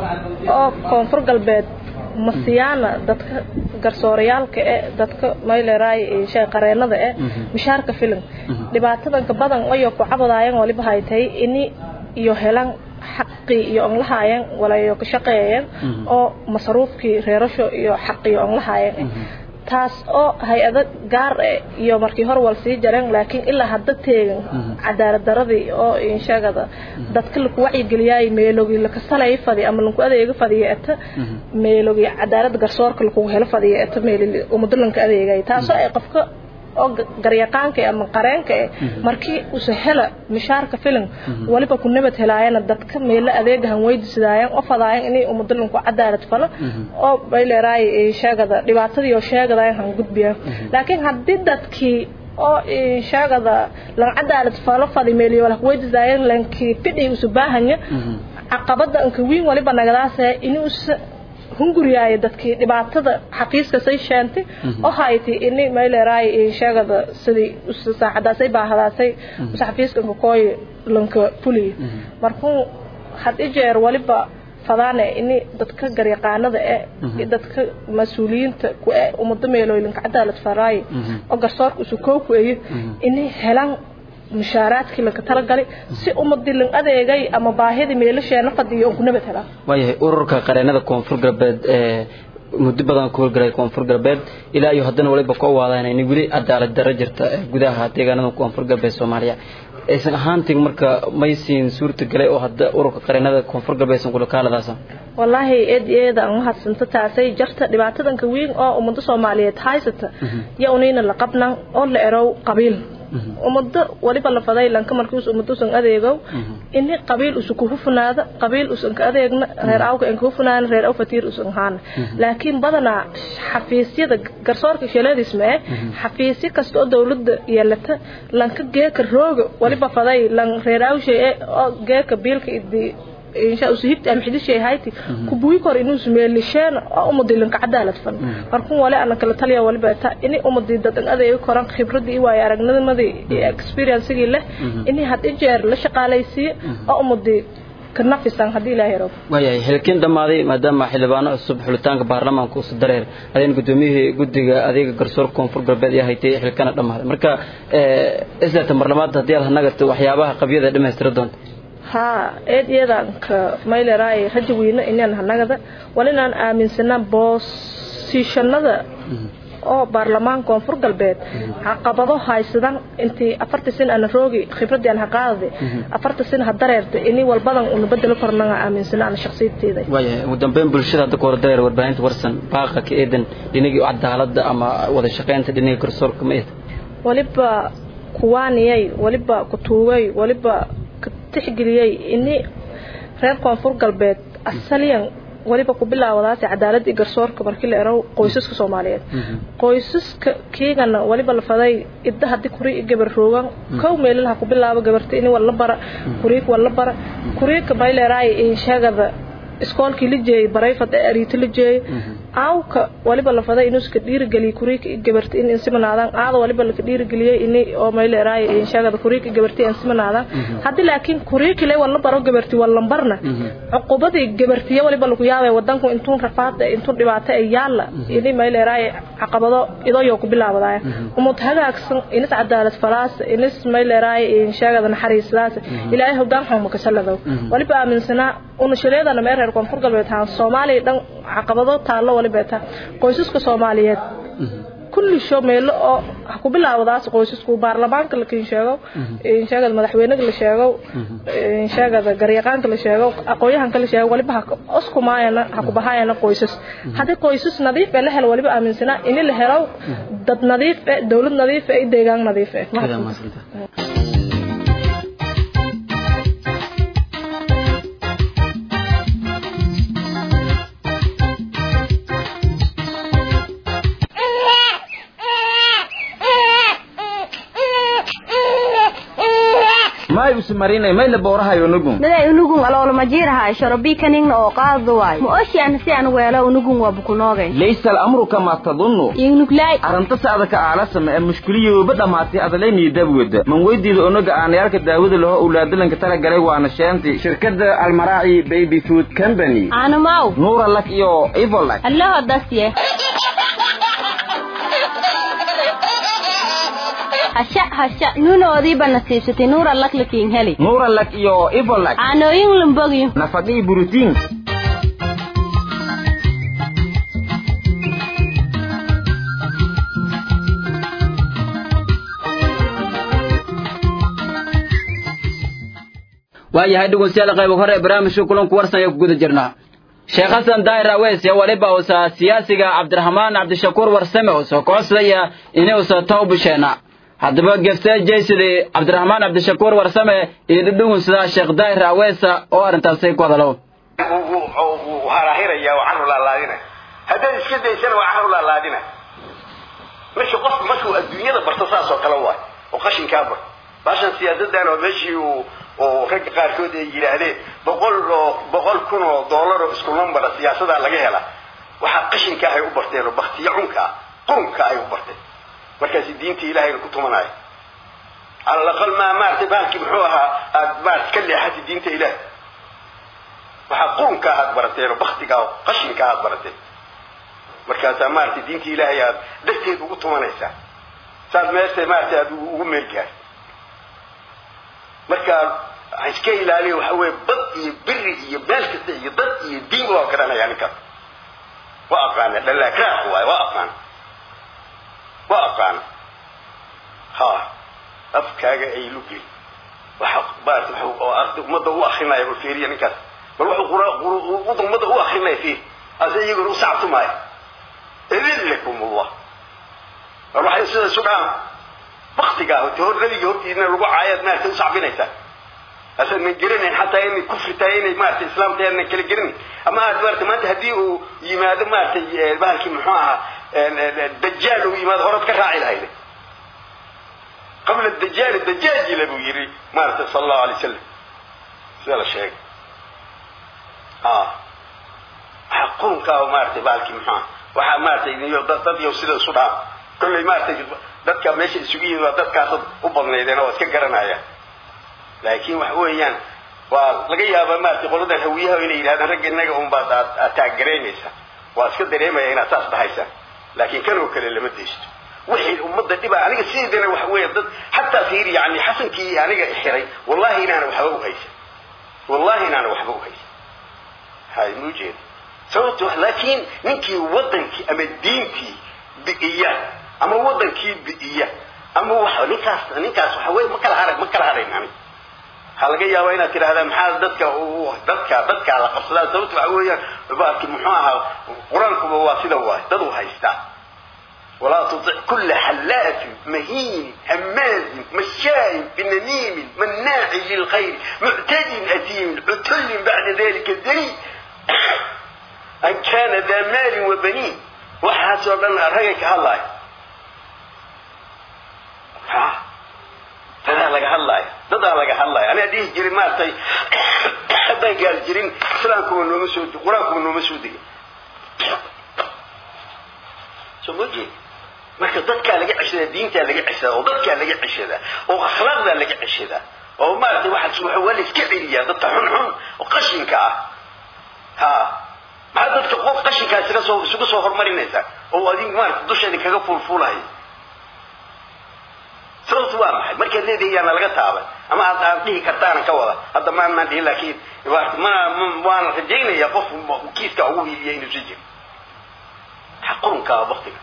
oo koonfur galbeed masiyaana dadka garsoorayaalka e dadka mayleeraay qareennada e mishaarka filim dhibaatadanka badan ayo ku cabadaayeen waliba haytay ini iyo helan xaqii iyo onlahaayeen walayo ka shaqeeyeen oo masaruufkii reerasho iyo xaqiyo onlahaayeen taas oo hay-ado gaar eh iyo markii hore wal sii jareen laakiin ilaa hadda teegan cadaalad daradii oo insheegada dadka laku wacyigeliyay meelogii lakasalay fadi ama laku adeega fadiya eta meelogii cadaalad garsoorka laku helo fadiya eta meel umado lanka adeegay taasoo ay qofka oo garyaqaanka ama qareenka eh markii use hela mishaarka filim waliba ku nabad helaayana dadka meelo adeegahan weydiisadaayeen oo fadaayeen inay umadalanku cadaalad falo oo bay leeraay sheegada dhibaatadii oo sheegadaayeen han gudbiyaan laakiin haddii dadkii oo sheegada lan cadaalad falo fadi meeliyo wala weydiisadaayeen lankii fidhi usu baahanya caqabada anka wiin waliba nagadaasee inuusa hunguriyaayo dadkii dhibaatada xafiiska say sheentay oo haytay ini mayleeraay sheegada sidii saacadaasay baahadaasay usa xafiiska kakooy lanka fuliyo markuu had i jeer waliba fadaane ini dadka garyaqaanada e dadka mas-uuliyiinta ku e umado meelooylinka cadaalad faraayo oo garsoorka usu koo ku eyo inay helaan mushaaraadkii lanka talagalay si ummadii lan adeegay ama baahidii meelasheena fadiyo oon ku nabad helaa waayahay ururka qareenada koonfur galbeed ee muddo badan ku howlgalay koonfur galbeed ilaa iyo haddana waliba ka owaadaan inay weli cadaalad darro jirta gudaha deegaanada koonfur galbeed soomaaliya aysan ahaantiin marka maysiin suurta galay oo hadda ururka qareenada koonfur galbeed aysan kula kaaladaasa wallaahi eed eeda aan mahadsanto taasay jarta dhibaatadanka weyn oo ummado soomaaliyeed haysata iyo unayna la qabnan oo la erow qabiil ummado waliba la faday lanka markiis ummado usan adeegow ini qabiil usu ku hufnaada qabiil usan ka adeegna reer awka aan ka hufnaana reer aw fatiir usan haana laakiin badanaa xafiisyada garsoorka shaleedis ma eh xafiisyo kasta oo dowladda yeelata lanka geeka rooga waliba faday lan reer awshay oo geeka biilka idi insha usihibti am xidishay hayti kubuyi kor inuu sumeelisheen oo umadilan ka cadaalad fan markuu wale ana kala taliya waliba ta ini umadi dadan adeeg koran khibradii iyo waay aragnimadii iyo experience-gii leh ini had jeer la shaqaalaysiiyo oo umadi ka nafisan haddii ilaahay rabo waayahay xilkin dhammaaday maadaama xildhibaano cusub xulitaanka baarlamaanka usu dareer adeen gudoomiyihii guddiga adeega garsoorka koonfur galbeed ayaa haytay xilkana dhammaaday marka islata marlamaad haddii aad hanagata waxyaabaha qabyada dhammaystira doonta haa eed iyadanka mayleray raja weyne inaan hanagada wal inaan aaminsanaa boosishanada oo baarlamaan koonfur galbeed caqabado haysadan intii afarta sin ana roogi khibradii aan haqaadade afarta sin ha dareerta ini walbadan una bedelo kornaga aaminsana ana shakhsiyadteeda waayahay ugu dambeyn bulshada hadda ku hor dareer warbaahinta warsan baaqa ka eedan dhinagii cadaalada ama wada shaqaynta dhinaga garsoorka ma eed waliba kuwaaniyay waliba kutuugay waliba ka tixgeliyey ini reer koonfur galbeed asaliyan waliba ku bilaawadaasi cadaaladii garsoorka markii la erow qoysaska soomaaliyeed qoysaska kiigana waliba la faday idda haddii kuri gabar roogan kow meelalaha ku bilaabo gabarta ini walla bara kuriik walla bara kuriika mayleeraay insheegada iskoolkii la jeeyay barayfad ee ariito la jeeyay aawka waliba la faday inuu iska dhiirigeliyo kuriika gabarta in insimanaadaan aada waliba laka dhiirigeliyey ini oo mayleeraay insheegada kuriika gabarta insimanaadaan haddii laakiin kuriikile walla baro gabarti wallambarna cuqubadii gabartiya waliba lagu yaabay wadanku intuun rafaad intuun dhibaato ay yaalla ini mayleeraay caqabado idoyo ku bilaabadaaya umad hagaagsan inis cadaalad falaas inis mayleeraay insheegada naxariisadaas ilaahay hoggaan xuma kasaladow waliba aaminsanaa una shaleedana mee reer koonfur galbeed haan soomaaliya dhan caqabado taallo waliba ta qoysaska soomaaliyeed kulli sho meelo oo ha ku bilaawadaas qoysasku baarlamaanka lakin sheego insheegada madaxweynaga la sheego insheegada garyaqaanka la sheego aqoonyahanka la sheego waliba oskumaayana ha ku bahaayana qoysas haddii qoysas nadiif ee la helo waliba aaminsanaa ini la helo dad nadiif eh dowlad nadiif eh iyo deegaan nadiif eh may usmarinay may la boorahayo nugun miday unugun aloolama jiirahay shorobii kaningna oo qaadu waay ma oshian si aan weelo unugun waa bukunoogay laysa al'amru kama tadunnu ingnuglay arrinta sacdaka aalasama ee mushkiliyooba dhammaatay adalayniyo dabwada man weydiida onaga aanayaalka daawada laho owlaadalanka tala galay waana sheenti shirkadda almaraaci baby food company aanamaw nuura lak iyo ivolak allaho dasye hasha hasha nuunoodiiba nasiibsatay nuura lak lakiin heli nuura lak iyo ivolak caanooyin lumbogyo nafaqii borotiin waayahay dhegeystayaal qayb hore ee barnaamijka kulanku warsan ayaa ku guda jirnaa sheekh xasan daahir aweys iyo waliba uusa siyaasiga cabdiraxmaan cabdishakuur warsame uusa kocodsadaya inuusa tawbisheena haddaba gefte jaysidii cabdiraxmaan cabdishakuur warsame iyo dhudhugunsada sheekh daahir aweesa oo arrintaasi ku hadalo harahiraya oo carru laalaadina haddaad iska daysana waa carru laalaadina meesha qofku markuu adduunyada barto saas oo kale waay oo qashinkaa bar baashan siyaasadan oo meeshii uu oo ragga qaarkood ay yidhaahdeen boqol oo boqol kun oo dollar oo isku lambara siyaasadaa laga hela waxaa qashinka ahay u barteen oo baktiyo cunka ah qurunka ay u barteen markaasi diinta ilahayna ku tumanaayo cala alaqal maa maaragtay baalkii muxuu ahaa aad maarata ka leexatay diinta ilaah waxaa qurunka ahaad barateen oo baktiga oo qashinka ahaad barateen markaasaa maaragtay diinta ilaahay aad darteed ugu tumanaysaa saad meesha maaragtay aad ugu meel gaar marka waxaan iska ilaaliya waxa weeye bad iyo biri iyo meel kasta iyo dad iyo diin waa garanaya ninkaas waa aqaana dhalakraaq waaye waa aqaana waa aqaana ha afkaaga ay lugeli waxa maarata waxa oo arday ummadda u akrinaya bal fiiriya ninkaas bal wuxuu qura ummadda u akrinaya fiir ase iyaguna u sactumaayo idillakum allah bal waxay sida isu dhahaan baktigaa horta hor nabiga hortiina lagu caayaad maarata u sacbinaysaa asaadnan geranayn xataa inay kufri tahay inay maarata islaam tahay adnan kala geranayn ama aad maarata maanta haddii uu yimaado maaragtay bahalkii muxuu ahaa dajaal uu yimaado horaad ka raaci lahayde qabla dajaali dajaajila buu yidhi maarata sala allahu alay wasalam sida la sheegay ah waxaa qurunkaa maaragtay baalkii muxua waxaa maaragtay iyo dad dad iyo sida isu dhaa kolley maaragtay dadka meesha isugu yimid waa dadkaasad u badnaydeen oo waa iska garanayaan laakiin waxa weeyaan waa laga yaabaa maaragtay qoladan hawiyaha inay yidhahdaan ragga innaga unbaad aad aad taagaraynaysa waa iska dareemaya inaad saas dhahaysaan laakiin kan oo kale lama deysto wixii ummadda dhiba aniga sideedana waxa weeya dad xataa fiiri yani xasankii aniga xiray wallahi inaana waxba u haysan wallahi inaana waxba u haysan hay ma ujeeda sababto laakiin ninkii wadankii ama diintii bi'iya ama wadankii bi'iya ama wax ninkaas ninkaas waxa weye ma kala haray ma kala harayn aniga waxaa laga yaabaa inaad tidhahdaa maxaa dadka dadka dadka la qabsadaa sababta waxa weeyaan baarki muxuu ahaa qur-aankuba waa sida waay dad u haystaa ولا تطع كل حلاف مهين هماز مشاء بنميم مناع للخير معتد أثيم عتل بعد ذلك الدليل أن كان ذا مال وبنين وحاسب لنا رجك هلاي ها تدا لك هلاي تدا لك هلاي أنا دي جري ما تي حتى قال جرين سلامكم إنه مسود قرانكم إنه مسود شو مجي marka dadkaa laga ceshadaa diintaa laga ceshadaa oo dadkaa laga ceshadaa oo akhlaaqdaa laga ceshadaa oo maaragtay waxa waa la iska celiyaa dadka xunxun oo qashinka ah ha maxaa dadka qof qashinkaa isaga soo isugu soo horumarinaysaa oo adin maaragtay dusheeda kaga fuulfuulahay sababtu waa maxay markaad leedahay yaana laga taaban ama aad aad dhihi kartaana ka wada hadda ma maan dhihin laakiin mana waana rajaynayaa qof kiiska ugu hiiliya inuu si jiro maxaa qurunkaa waktiga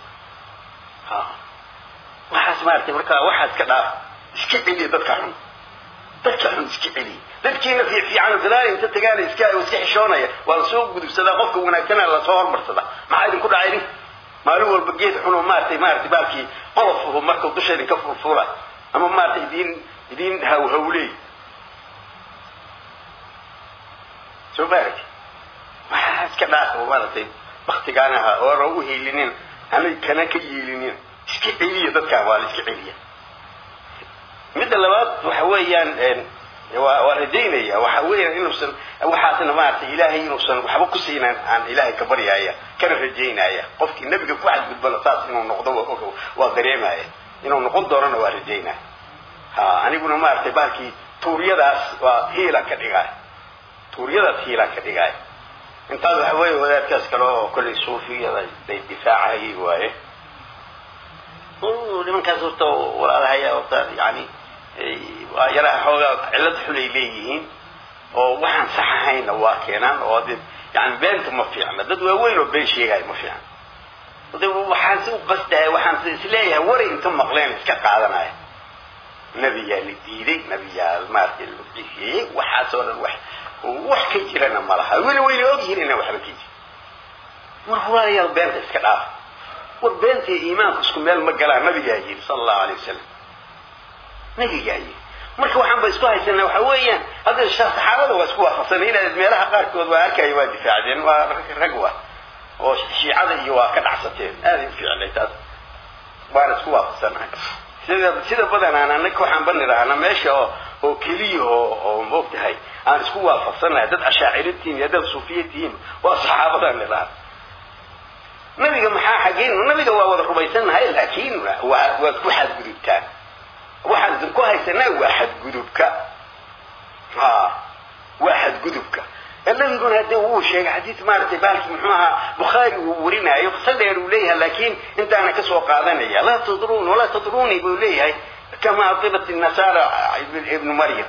waxaas maaragtay markaa waxaas ka dhaaf iska celiya dadka xun dadka xun iska celiya dadkiina fiifiican gadaal inta tagaan iska iska xishoonaya waa lasoo gudubsadaa qofka wanaagsana lasoo hormarsadaa maxaa idinku dhacay idin maalin walba geed xun oo maaragtay maaragtay baalkii qolof markuu dusha idinka furfura ama maaragtay idin idin hawhawleey soo maaragtay waxaa iska dhaaf oo maaragtay baktigaan ahaa oo aan u hiilinin anay kana ka yeelinin iska celiya dadkaan waa la iska celiya midda labaad waxa weeyaan waa waa rajaynaya waxa weeyaan inuusan waxaasna maaragtay ilaahay inuusan waxba ku siinan aan ilaahay ka baryaaya kana rajaynaya qofkii nebiga ku xadgudbana saas inuu noqdo waa og waa dareemaya inuu noqon doonana waa rajaynaya ha aniguna maaragtay baalkii tuuryadaas waa hiilan ka dhigaay tuuryadaas hiilan ka dhigaay intaas waxa weeye wadaadkaas kale oo kollay suufiyada day difaacayay waaye nimankaas horta walaalahaya horta yani waa yaraha xoogaa cillad xun ay leeyihiin oo waxaan sax ahayna waa keenaan oo de yani beenta ma fiicna dad waaweyn oo been sheegaya ma fiicna de waxaan si u qasdaya waxaan isleeyahay waray inta maqleen iska qaadanaya nebiyaa la diiday nebiyaa maaragtay la bixiyey waxaasoo dhan wax wax ka jirana ma laha weli wayna ogyihiin inaan waxba ka jirin war walaalayaal beenta iska dhaaf war beenta iyo iimaanku isku meel ma galaan nabigaa yidhi sala allahu alay wasalam nabigaa yidhi marka waxaan ba isku haysanaa waxa weeyaan hadda saxaabada waa isku waafaqsanay inaad meelaha qaarkood waa arkaya waa difaacdeen waa rag wa oo shiicada iyo waa ka dhacsateen aaday u fiicnay taas waana isku waafaqsanahay sida sida badanaan annaga waxaan banirahnaa meesha oo oo keliya oo oo moogtahay aan isku waafaqsanahay dad ashaaciratihiin iyo dad suufiyatihiin waa saxaabadan nidhaha nabiga maxaa xaggeen nabiga waa wada rumaysannahay laakiin waa waad ku xadgudubtaan waxaan idinku haysanaa waa xadgudubka ha waa xadgudubka nabiguna hadee wuu sheegay xadiis maaragtay baalki muxuu ahaa bukhaari uu warinaayo qisa dheer uu leeyahay laakiin intaana kasoo qaadanaya laa tadruun walaa tadruuni buu leeyahay kama adilat nasaara ibnu maryam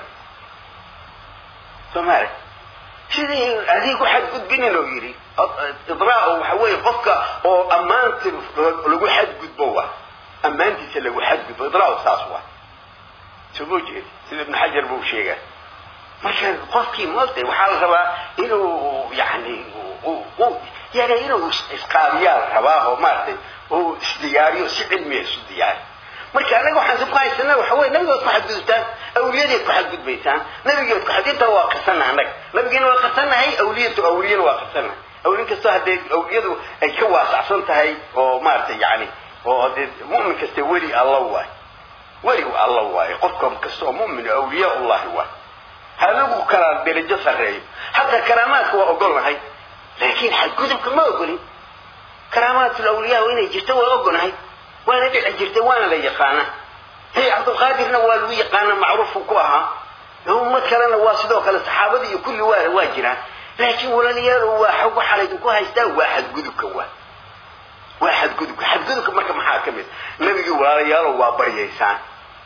somaali sidii adigu xadgudbinin oo yidhi idraa waxa weeye qofka oo ammaanta lagu xadgudbo wa ammaantiisa lagu xadgudbo idraa saas wa soo moo jeedi sida ibnu xajar buu sheegaa marka qofkii moogtay waxaa la rabaa inuu yani yani inuu isqaabiyaa la rabaa oo maaragtay oo isdiyaariyo si cilmiya isu diyaari marka annaga waxaan ku haysanaa waxa weye nabigood ku xadgudubtaan awliyadeed ku xadgudbaysaan nabigeed ku xadinta waa qarsanaha annaga nabigeena waa qarsanahay awliyatu awliyana waa qarsanahay awliyin kastoo haddee awliyadu ay ka waasacsan tahay oo maaragtay yani oo dee mu'min kasta weli alla waay weli alla waaye qofka kasta oo mu'min awliya ullahi waay ha lagu kala derajo sarreeyo hataa karaamaadka waa ogolnahay laakiin xadgudubka ma ogolin karaamaatul awliyaa inay jirto waa ogolnahay waana dhici jirtay waana la yaqaanaa hey cabdulqaadirna waa lagu yaqaana macruufku ku ahaa ummad kalena waa sidoo kale saxaabada iyo kulli waa waa jiraan laakiin walaalayaal waa xog waxaa laydinku haystaa waa xadgudubka waa waa xadgudubka xadgudubka marka maxaa ka mid nabigii walaalayaalo waa baryaysaan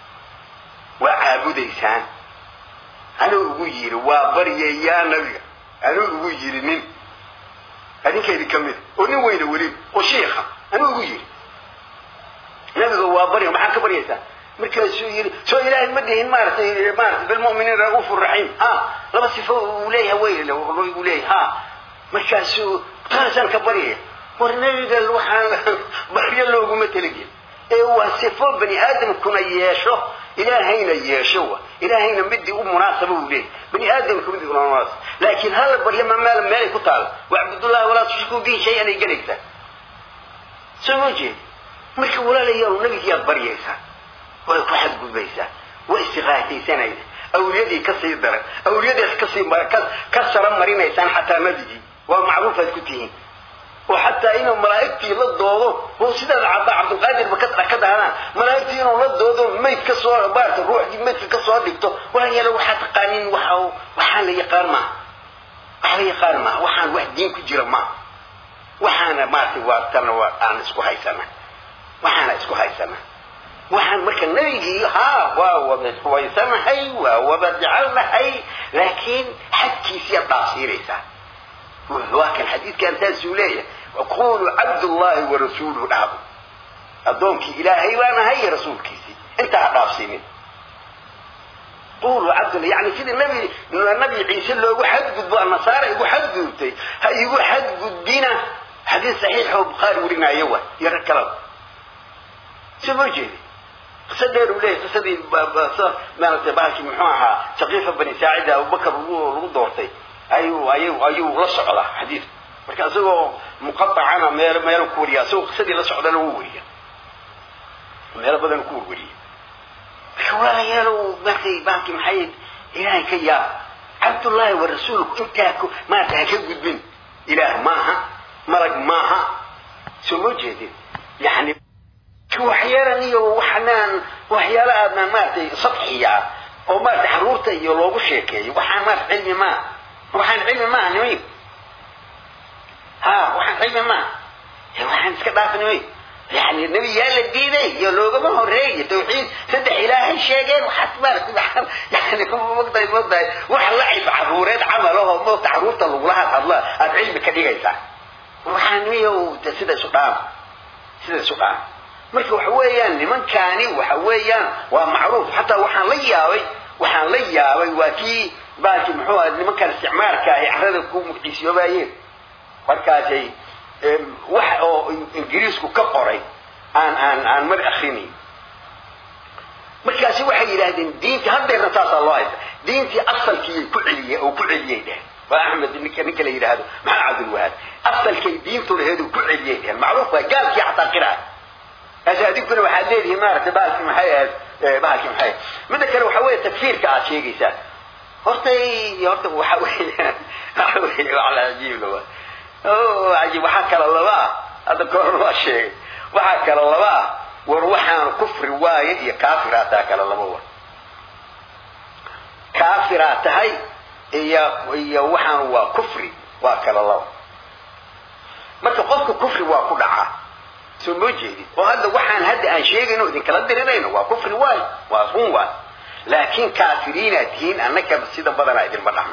waa caabudaysaan anuu ugu yiri waa baryayaa nabiga anuu ugu yiri nin adinka idin ka mid oo nin weyna weliba oo shiikha anuu ugu yiri nabiga waa barya maxaa ka baryaysaa markaasuu yiri soo ilaahay ma dhihin maaratay maaratay bilmu'miniin ra'uufu raxiim ha laba sifo uu leeyahay wey uu leeyahay ha markaasuu taasaan ka baryaya war nabiga waxaan baryo looguma talagelin ee waa sifo bani aadamkuna yeesho ilaahayna yeesho wa ilaahayna midii u munaasaba uu leeyahay bani aadamka midii una munaasab laakiin hala baryo ma meel meelay ku taala wacbudullahi walaa tushrikuu bihi shay anay gelaysaa soo ma jeedi marka walaalayaal nabigiyaad baryaysaa way ku xadgudbaysaa way istiqaahaysanaysa awliyadii ka sii daran awliyadaas kasii ka sara marinaysaan xataa nabigii waa macruufaad ku tihiin oo xataa inuu malaa'igtii la doodo oo sidaad cabda cabdulqaadirba ka ka daadaan malaa'igtii inuu la doodo mayd ka soo baarta ruuxdii maydka ka soo dhigto walaalayaal waxaa taqaanin waxa waxaan la yaqaan maaha wax la yaqaan maaha waxaan wax diin ku jira maaha waxaana maaragtay waa tana waa aan isku haysana waxaana isku haysana waxaan marka nabigii haa waa wada waysanahay waa wada jecelnahay laakiin xadkiisiyaad dhaafsiinaysaa waa kan xadiidkan saasuu leeyahay qulu cabdullahi warasuuluhu dhahdo addoonkii ilaahay baan ahay iyo rasuulkiisii intaa ha dhaafsiinin qulu cabdullah yani sidii nabi nabi ciise loogu xadgudbo nasaara igu xadgudubtay ha igu xadgudbina xadiis saxiixoo bukhaari warinaayo wa iyo rag kalaba soo ma jeedi qisa dheer uu leeyahay qisadii maaragtay bahalkii muxuu ahaa saqiifa bani saacida abubakar lagu doortay ayuu ayuu ayuu la socdaa xadiidka marka isagoo muqaطacana meel meel ku wariya isagoo qisadii la socdana wuu wariya meelo badan ku warwariya marka walaalayaalow markay bahalkii maxay ilaahay ka yaab cabdullaahi wa rasuulku intaa ku maarata ha ka gudbin ilaah maaha malag maaha soo ma jeedin yani waxyaran iyo waxnaan waxyaala aadnaan maaragtay sadxiya ah oo maarata xaruurta iyo loogu sheekeeyo waxaan maarata cilmi maaha waxaan cilmi maaha nimayn ha waxaan cilmi maaha waxaan iska dhaaf nimayn yani nebiyaa la diiday iyo loogama horeeyo tawxiid saddex ilaahay sheegeen waxaad maarata waxaan yani mogtahay mogtahay wax lacib caruureed camal oo moogta caruurta lagula hadhadla aad cilmi ka dhigaysaa waxaan niyo sida isu dhaama sida isu dhaama marka waxa weeyaan nimankaani waxa weeyaan waa macruuf xataa waxaan la yaabay waxaan la yaabay waa kii baalkii muxuu aha nimankan isticmaalka ay carrada ku muqdisiyoobaayeen markaasay wax oo ingiriisku ka qoray aan aan aan mar akrinayn markaasi waxay yidhaahdeen diinta haddeerna saasaa loo haysta diintii asalkiiyay ku celiyey oo ku celiyay dhehen waa axmed ninka ninka la yidhaahdo maxaa cabdulwahaab asalkay diintu laheedu ku celiyay dhehen macruuf waa gaalkii xataa qiraay ase adinkuna waxaad leedihiin maaragtay bahalkii maxay ahayd bahalkii maxay midda kale waxa weeye takfiirka aad sheegaysaan horta horta waxa weeyaan waxa weeye wax la cajiib lawa o cajiib waxaa kala laba ah hadda koorna waa sheegay waxaa kala laba ah war waxaan kufri waaye iyo kaafiraa taa kala laba war kaafiraa tahay iyo iyo waxaan waa kufri waa kala laba marka qofka kufri waa ku dhacaa soo moo jeedin oo hadda waxaan hadda aan sheegayno idinkala dirirayno waa kufri waayo waa run waayo laakiin kaafiriinaad tihiin annaka sida badanaa idinma dhahno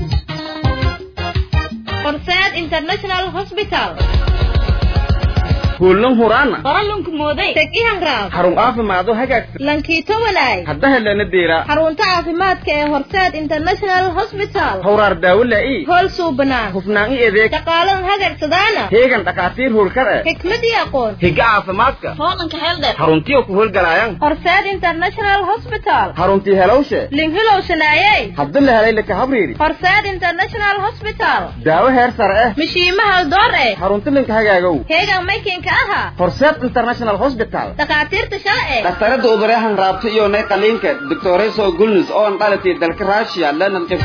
horseed international hospital hoollan huraana qoralunku mooday tegihan raab xarun caafimaado hagaagsan lankiito walaay hadda helana deera xarunta caafimaadka ee horseed international hospital hawraar daawo laa'i hool suubanaan hufnaan i adeeg shaqaalan hagagsadaana heegan dhakhaatiir hoolkar eh xikmad iyo aqoon higa caafimaadka hoolanka heeldheer xaruntiyo ku howlgalaayaan horseed international hospital xaruntii helowshe linhilow shanaayey hadda la helay laka habriiri horseed international hospital daawo heer sare eh mishiima haldoor eh xarunti linka hagaagow heegan maykinka aha horseed international hospital dhakhaatiirta shala eh dhakhtarada udureehan raabta iyo nay qaliinka doctoreso gulnus oo an dhalatay dalka russia lenan qib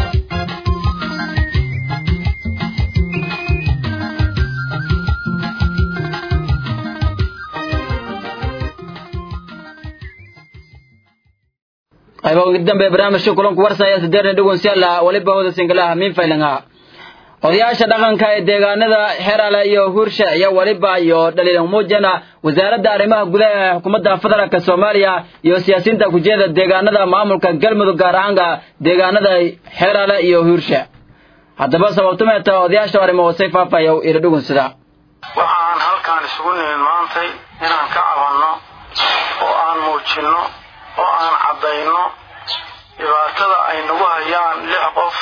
qaybo ugu dambe barnaamijka kulanku warsaya sideetan dhugunsiyaala weliba wada singalaha min faylangaa odayaasha dhaqanka ee deegaanada xerale iyo hursha iyo weliba iyo dhaliilan muujana wasaaradda arrimaha gudaha ee xukuumadda federaalk soomaaliya iyo siyaasiyiinta kujeeda deegaanada maamulka galmudug gaar ahaanka deegaanada xerale iyo hursha haddaba sababtumeeta odayaasha arrimo hoosay faafaya ila dhugunsida waxaan halkaan isugu nimid maantay inaan ka cabanno oo aan muujinno oo aan caddayno dhibaatada ay nagu hayaan lix qof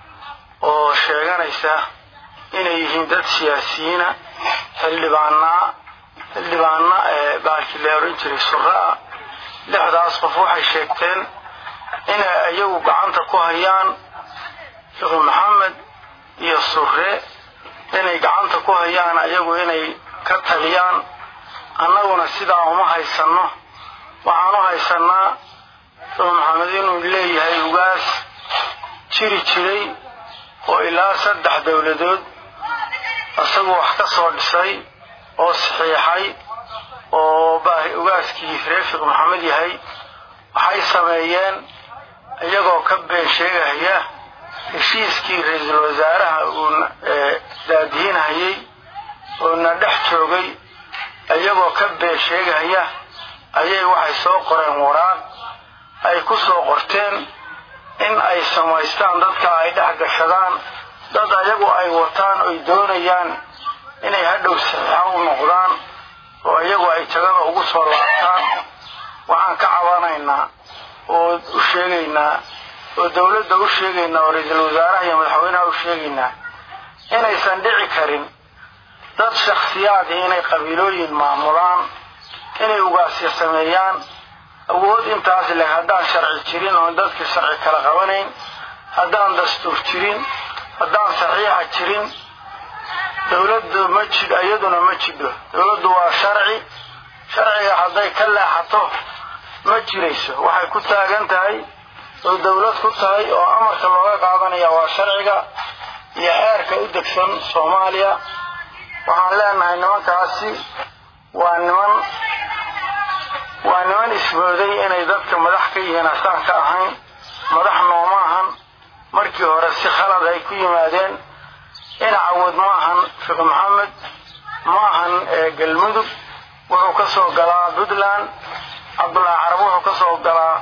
oo sheeganaysa inay yihiin dad siyaasiyiina xildhibaanaa xildhibaana ee baalkii la oran jiray surraa lixdaas qof waxay sheegteen inay iyagu gacanta ku hayaan sheekh maxamed iyo surre inay gacanta ku hayaan ayagu inay ka taliyaan annaguna sidaa uma haysanno waxaan u haysannaa sheekh maxamed inuu leeyahay ugaas jiri jiray oo ilaa saddex dowladood isagu wax ka soo dhisay oo saxiixay oo baahi ugaaskii reefiq maxamed yahay waxay sameeyeen iyagoo ka been sheegahaya heshiiskii ra-iisul wasaaraha uu daadihinhayay oo na dhex joogay iyagoo ka been sheegahaya ayay waxay soo qoreen waraaq ay ku soo qorteen in ay samaystaan dadka ay dhex gashadaan dad ayagu ay wataan oy doonayaan inay hadhow saxiixo u noqdaan oo iyagu ay jagada ugu soo laabtaan waxaan ka cabanaynaa oo u sheegaynaa oo dawladda u sheegaynaa oo ra-iisul wasaaraha iyo madaxweynaha u sheegaynaa inaysan dhici karin dad shakhsiyaadii inay qabiilooyin maamulaan inay ugaasya sameeyaan awood intaas leh haddaan sharci jirin oon dadka sharci kala qabanayn haddaan dastuur jirin haddaan saxiixa jirin dawladdu ma jid iyaduna ma jidho dawladdu waa sharci sharciga hadday ka leexato ma jirayso waxay ku taagan tahay oo dawlad ku tahay oo amarka looga qaadanaya waa sharciga iyo xeerka u degsan soomaaliya waxaan leenahay nimankaasi waa niman waa niman ismooday inay dadka madax ka yihiin asaan ka ahayn madax nooma ahan markii hore si khalad ay ku yimaadeen inacawad ma ahan fiqi maxamed ma ahan galmudug wuxuu ka soo galaa puntland cabdullaahi carab wuxuu ka soo galaa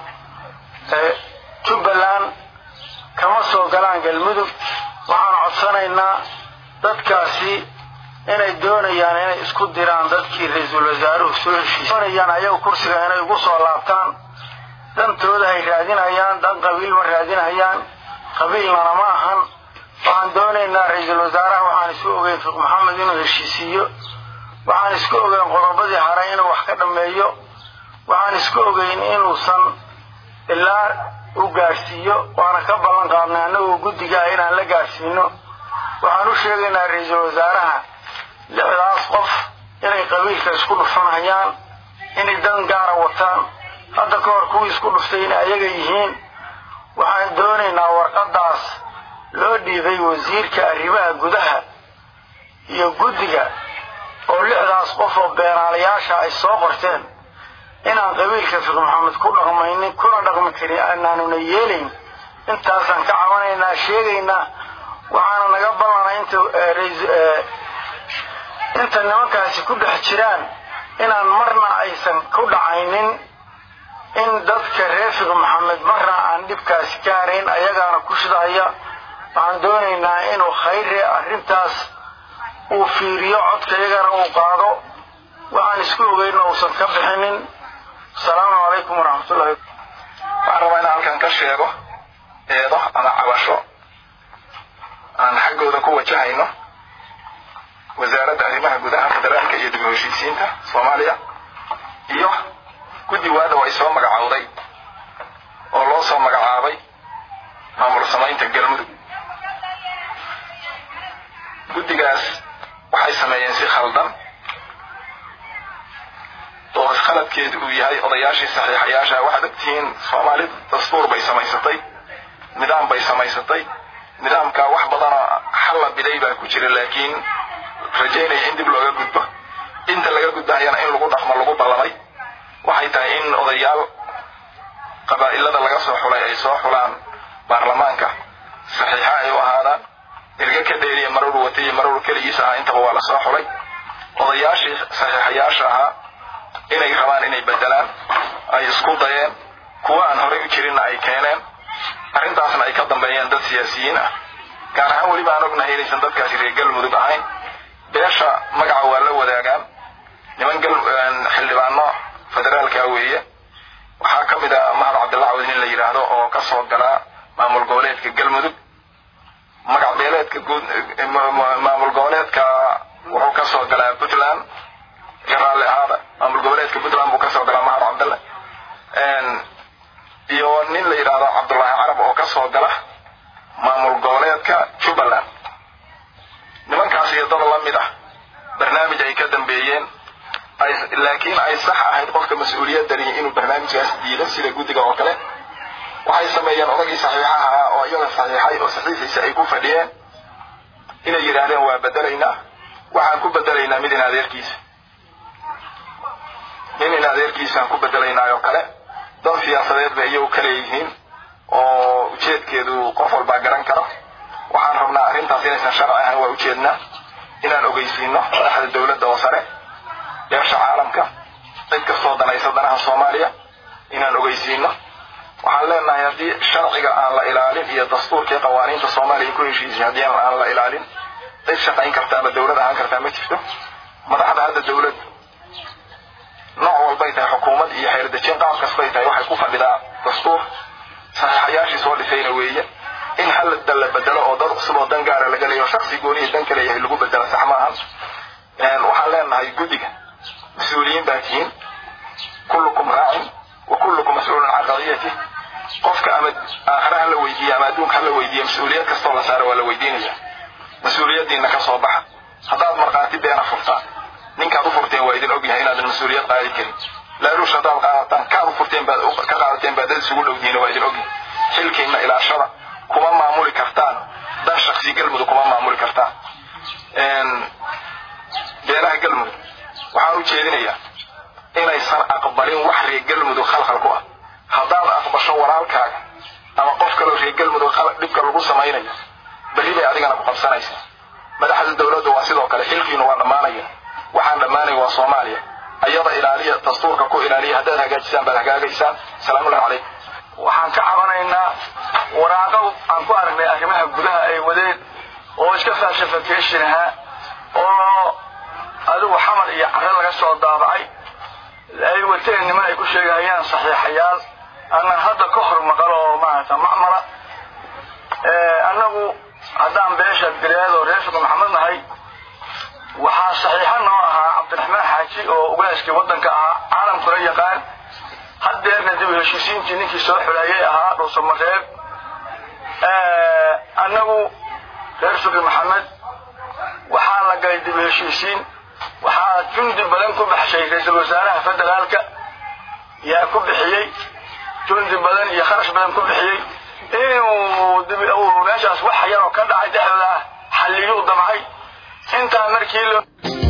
jubbaland kama soo galaan galmudug waxaan codsanaynaa dadkaasi inay doonayaan inay isku diraan dadkii ra-iisul wasaaruhu soo heshiisay doonayaan ayagu kursiga inay ugu soo laabtaan dantooda hay raadinayaan dan qabiil ma raadinayaan qabiilnana ma ahan waxaan doonaynaa ra-iisul wasaaraha waxaan isku ogeyn fiq maxamed inuu heshiisiiyo waxaan isku ogeyn qodobadii haray inuu wax ka dhammeeyo waxaan isku ogeyn inuusan ilaa u gaadhsiiyo waana ka ballan qaadnay annagoo guddiga ah inaan la gaadhsiino waxaan u sheegaynaa ra-iisul wasaaraha lixdaas qof inay qabiilka isku dhufanhayaan inay dan gaara wataan hadda ka hor kuwii isku dhuftay inay ayaga yihiin waxaan doonaynaa warqaddaas loo dhiibay wasiirka arrimaha gudaha iyo guddiga oo lixdaas qof oo beenaalayaasha ay soo qorteen inaan qabiilka fiq maxamed ku dhaqmaynin kuna dhaqmi karin anaanuna yeelayn intaasaan ka cabanaynaa sheegaynaa waxaana naga ballanay inta inta nimankaasi ku dhex jiraan inaan marna aysan ku dhacaynin in dadka reer fiq maxamed marna aan dhibkaasi gaarayn ayagaana ku shidahaya waxaan doonaynaa inuu khayre arrintaas uu fiiriyo codka iyagana uu qaado waxaan isku ogeyna uusan ka bixinin asalaamu calaykum waraxmatullahi waxaan rabaa inaan halkan ka sheego eedo ama cabasho aan xaggooda ku wajahayno wasaaradda arrimaha gudaha federaalka iyo dib u heshiisiinta soomaaliya iyo guddi waadaw ay soo magacowday oo loo soo magacaabay maamul samaynta galmudug guddigaas waxay sameeyeen si khaldan oo khaladkeedu uu yahay odayaashii saxiixayaasha waxaad ogtihiin soomaalidu dastuur bay samaysatay nidaam bay samaysatay nidaamka wax badanoo xalla biday baa ku jira laakiin rajaynaya in dib looga gudbo inta laga gudbahayana in lagu dhaqmo lagu ballamay waxay tahay in odayaal qabaa'ilada laga soo xulay ay soo xulaan baarlamaanka saxiixa ay u ahaadaan erge ka dheeriya marowr wata iyo marowr keligiis ahaa intaba waa la soo xulay odayaashii saxiixayaasha ahaa inay rabaan inay bedelaan ay isku dayeen kuwa aan horey u jirinna ay keeneen arrintaasna ay ka dambeeyeen dad siyaasiyiin ah gaar ahaan weliba aan ognahay inaysan dadkaasi reer galmudug ahayn beesha magaca waa la wadaagaan niman xildhibaano federaalka weeye waxaa ka mid ah mahad cabdilla cawd nin la yidhaahdo oo ka soo galaa maamul goboleedka galmudug magac beeleedka guud maamul goboleedka wuxuu ka soo galaa puntland iga raalli ahaada maamul goboleedka puntland buu ka soo galaa mahad cabdille iyo nin la yidhaahdo cabdullaahi carab oo ka soo gala maamul goboleedka jubbaland nimankaas iyo dad la mid ah barnaamij ay ka dambeeyeen laakiin ay sax ahayd qofka mas-uuliyadani inuu barnaamijkaas diido sida guddiga oo kale waxay sameeyeen odagii saxiixaha ahaa oo iyaga saxiixay oo saxiixiisa ay ku fadhiyeen inay yidhaahdeen waa bedelaynaa waxaan ku bedelaynaa mid in adeerkiisa nin in adeerkiisaan ku bedelaynaa oo kale dan siyaasadeed bay iyagu ka leeyihiin oo ujeedkeedu qof walbaa garan karo waxaan rabnaa arrintaas inaysan sharci ahayn waa ujeednaa inaan ogeysiino madaxda dowladda oo sare beesha caalamka cid kastoo danaysa danaha soomaaliya inaan ogeysiino waxaan leenahay haddii sharciga aan la ilaalin iyo dastuurkii qawaaniinta soomaaliya ku heshiisay haddii aan la ilaalin cid shaqayn karta ama dowlad ahaan kartaa ma jirto madaxda hadda dowladdu nooc walbay tahay xukuumad iyo xeerdejin qaab kastay tahay waxay ku fadhidaa dastuur saxiixayaashii soo dhisayna weeye in hal dal la bedelo oo dad cusub oo dan gaara laga leeyo shaksi gooniya dan kale yahay lagu bedelo sax maahan waxaan leenahay guddiga mas-uuliyiin baa tihiin kullukum raacin wa kullukum mas-uulun can qadiyatih qofka ama aakhira ha la weydiiya ama adduunka ha la weydiiya mas-uuliyad kastoo la saara waa la weydiinaya mas-uuliyaddiina ka soo baxa haddaad markhaati beena furtaan ninkaad u furteen waa idin ogyahay inaadan mas-uuliyad qaadi karin laaruush haddaad qaadataan kaad u furteen baad ka qaadateen baad dad isugu dhowdihiin waa idin ogyahay xilkiina ilaashada kuma maamuli kartaan dan shaksi galmudug kuma maamuli kartaan beelaha galmudug waxaan u jeedinayaa inaysan aqbalin wax reer galmudug khalkhal ku ah haddaad aqbasho walaalkaaga ama qof kaloo reer galmudug dhibka lagu samaynayo berri bay adigana ku qabsanaysaa madaxda dowladda waa sidoo kale xilkiinu waa dhammaanaya waxaan dhammaanaya waa soomaaliya ayada ilaaliya dastuurka ku ilaaliya haddaad hagaajisaan baad hagaagaysaan salaamullahi calaykum waxaan ka cabanaynaa waraaqo aan ku aragnay arrimaha gudaha ay wadeen oo iska falsification ahaa oo adigu xamar iyo carre laga soo daabacay ay wateen niman ay ku sheegahayaan saxiixayaal annan hadda ka hor maqal oo maarata macmala annagu haddaan beesha bileed oo reer sheekh maxamed nahay waxaa saxiixa noo ahaa cabdiraxmaan xaaji oo ugaaskii waddanka ahaa caalamkuna yaqaan haddeerna dib u heshiisiintii ninkii soo xuleeyay ahaa dhuusamareeb annagu reer sheekh maxamed waxaa la galay dib u heshiisiin waxaa jundi badan ku baxshay ra-iisul wasaaraha federaalka yaa ku bixiyey jundi badan iyo kharash badan ku bixiyey inuu meeshaas wax yaroo ka dhacay dhexdooda ah xalliyuu damcay intaa markii loo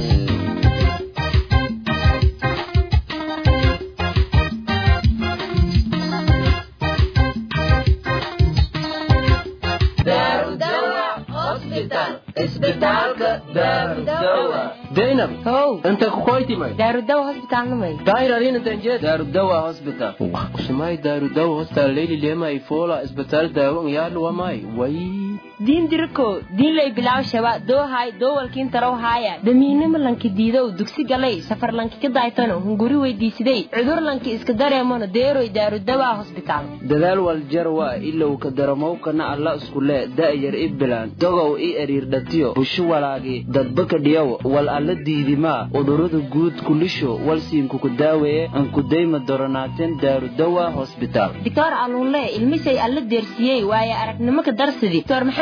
zainab how inta kukoytimay daarudawa hosbitaalnamay dairarinantanjed daarudawa hospital usumay daarudawa hostal leyli lema ifola isbitaal daawo ngyaadluwamay way diin diriko diin lay bilaw shaba doohay doowalkiin taraw haaya damiinimo lanki diidow dugsi galay safar lanki ka daaytano hunguri weydiisiday cudur lanki iska dareemano deeroy daarudawaa hosbitaal dadaal waljarwa ilow ka daramowkana alla iskule da'yar i bilaan dogow i eriirdhatiyo busho walaagi dadbaka dhiyow wal alla diidimaa udhurada guud kulisho walsiinkuku daaweeye ankudayma doronaateen daarudawa hosbitaal doctor aluunle ilmishay alla deersiyey waaye aragnimo ka darsidi doctor maxamed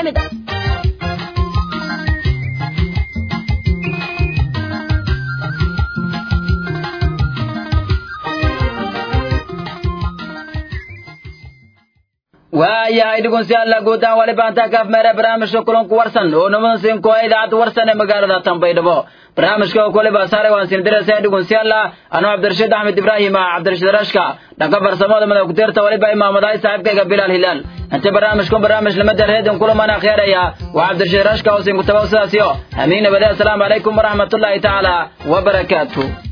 waayahay dhegeystayaal guud ahaan wali baantaa kaaf meere barnaamijka kulanku warsan oo nimadan siin kuwa idaacadda warsan ee magaalada tanbaydhabo barnaamijka oo kule baasaare waan siin diraysaa dhegeystayaal anuu cabdirashiid axmed ibraahim ah cabdirashiid rashka dhanka farsamada madax ku-deerta waliba imaamadahay saaxiibkayga bilaal hilaal inta barnaamijkan barnaamij lamada reedin kulaman akheeraya waa cabdirashiid rashka oo siin kutabow sidaasiyo amiin nabade asalaamu calaykum waraxmatullaahi tacaala wabarakaatu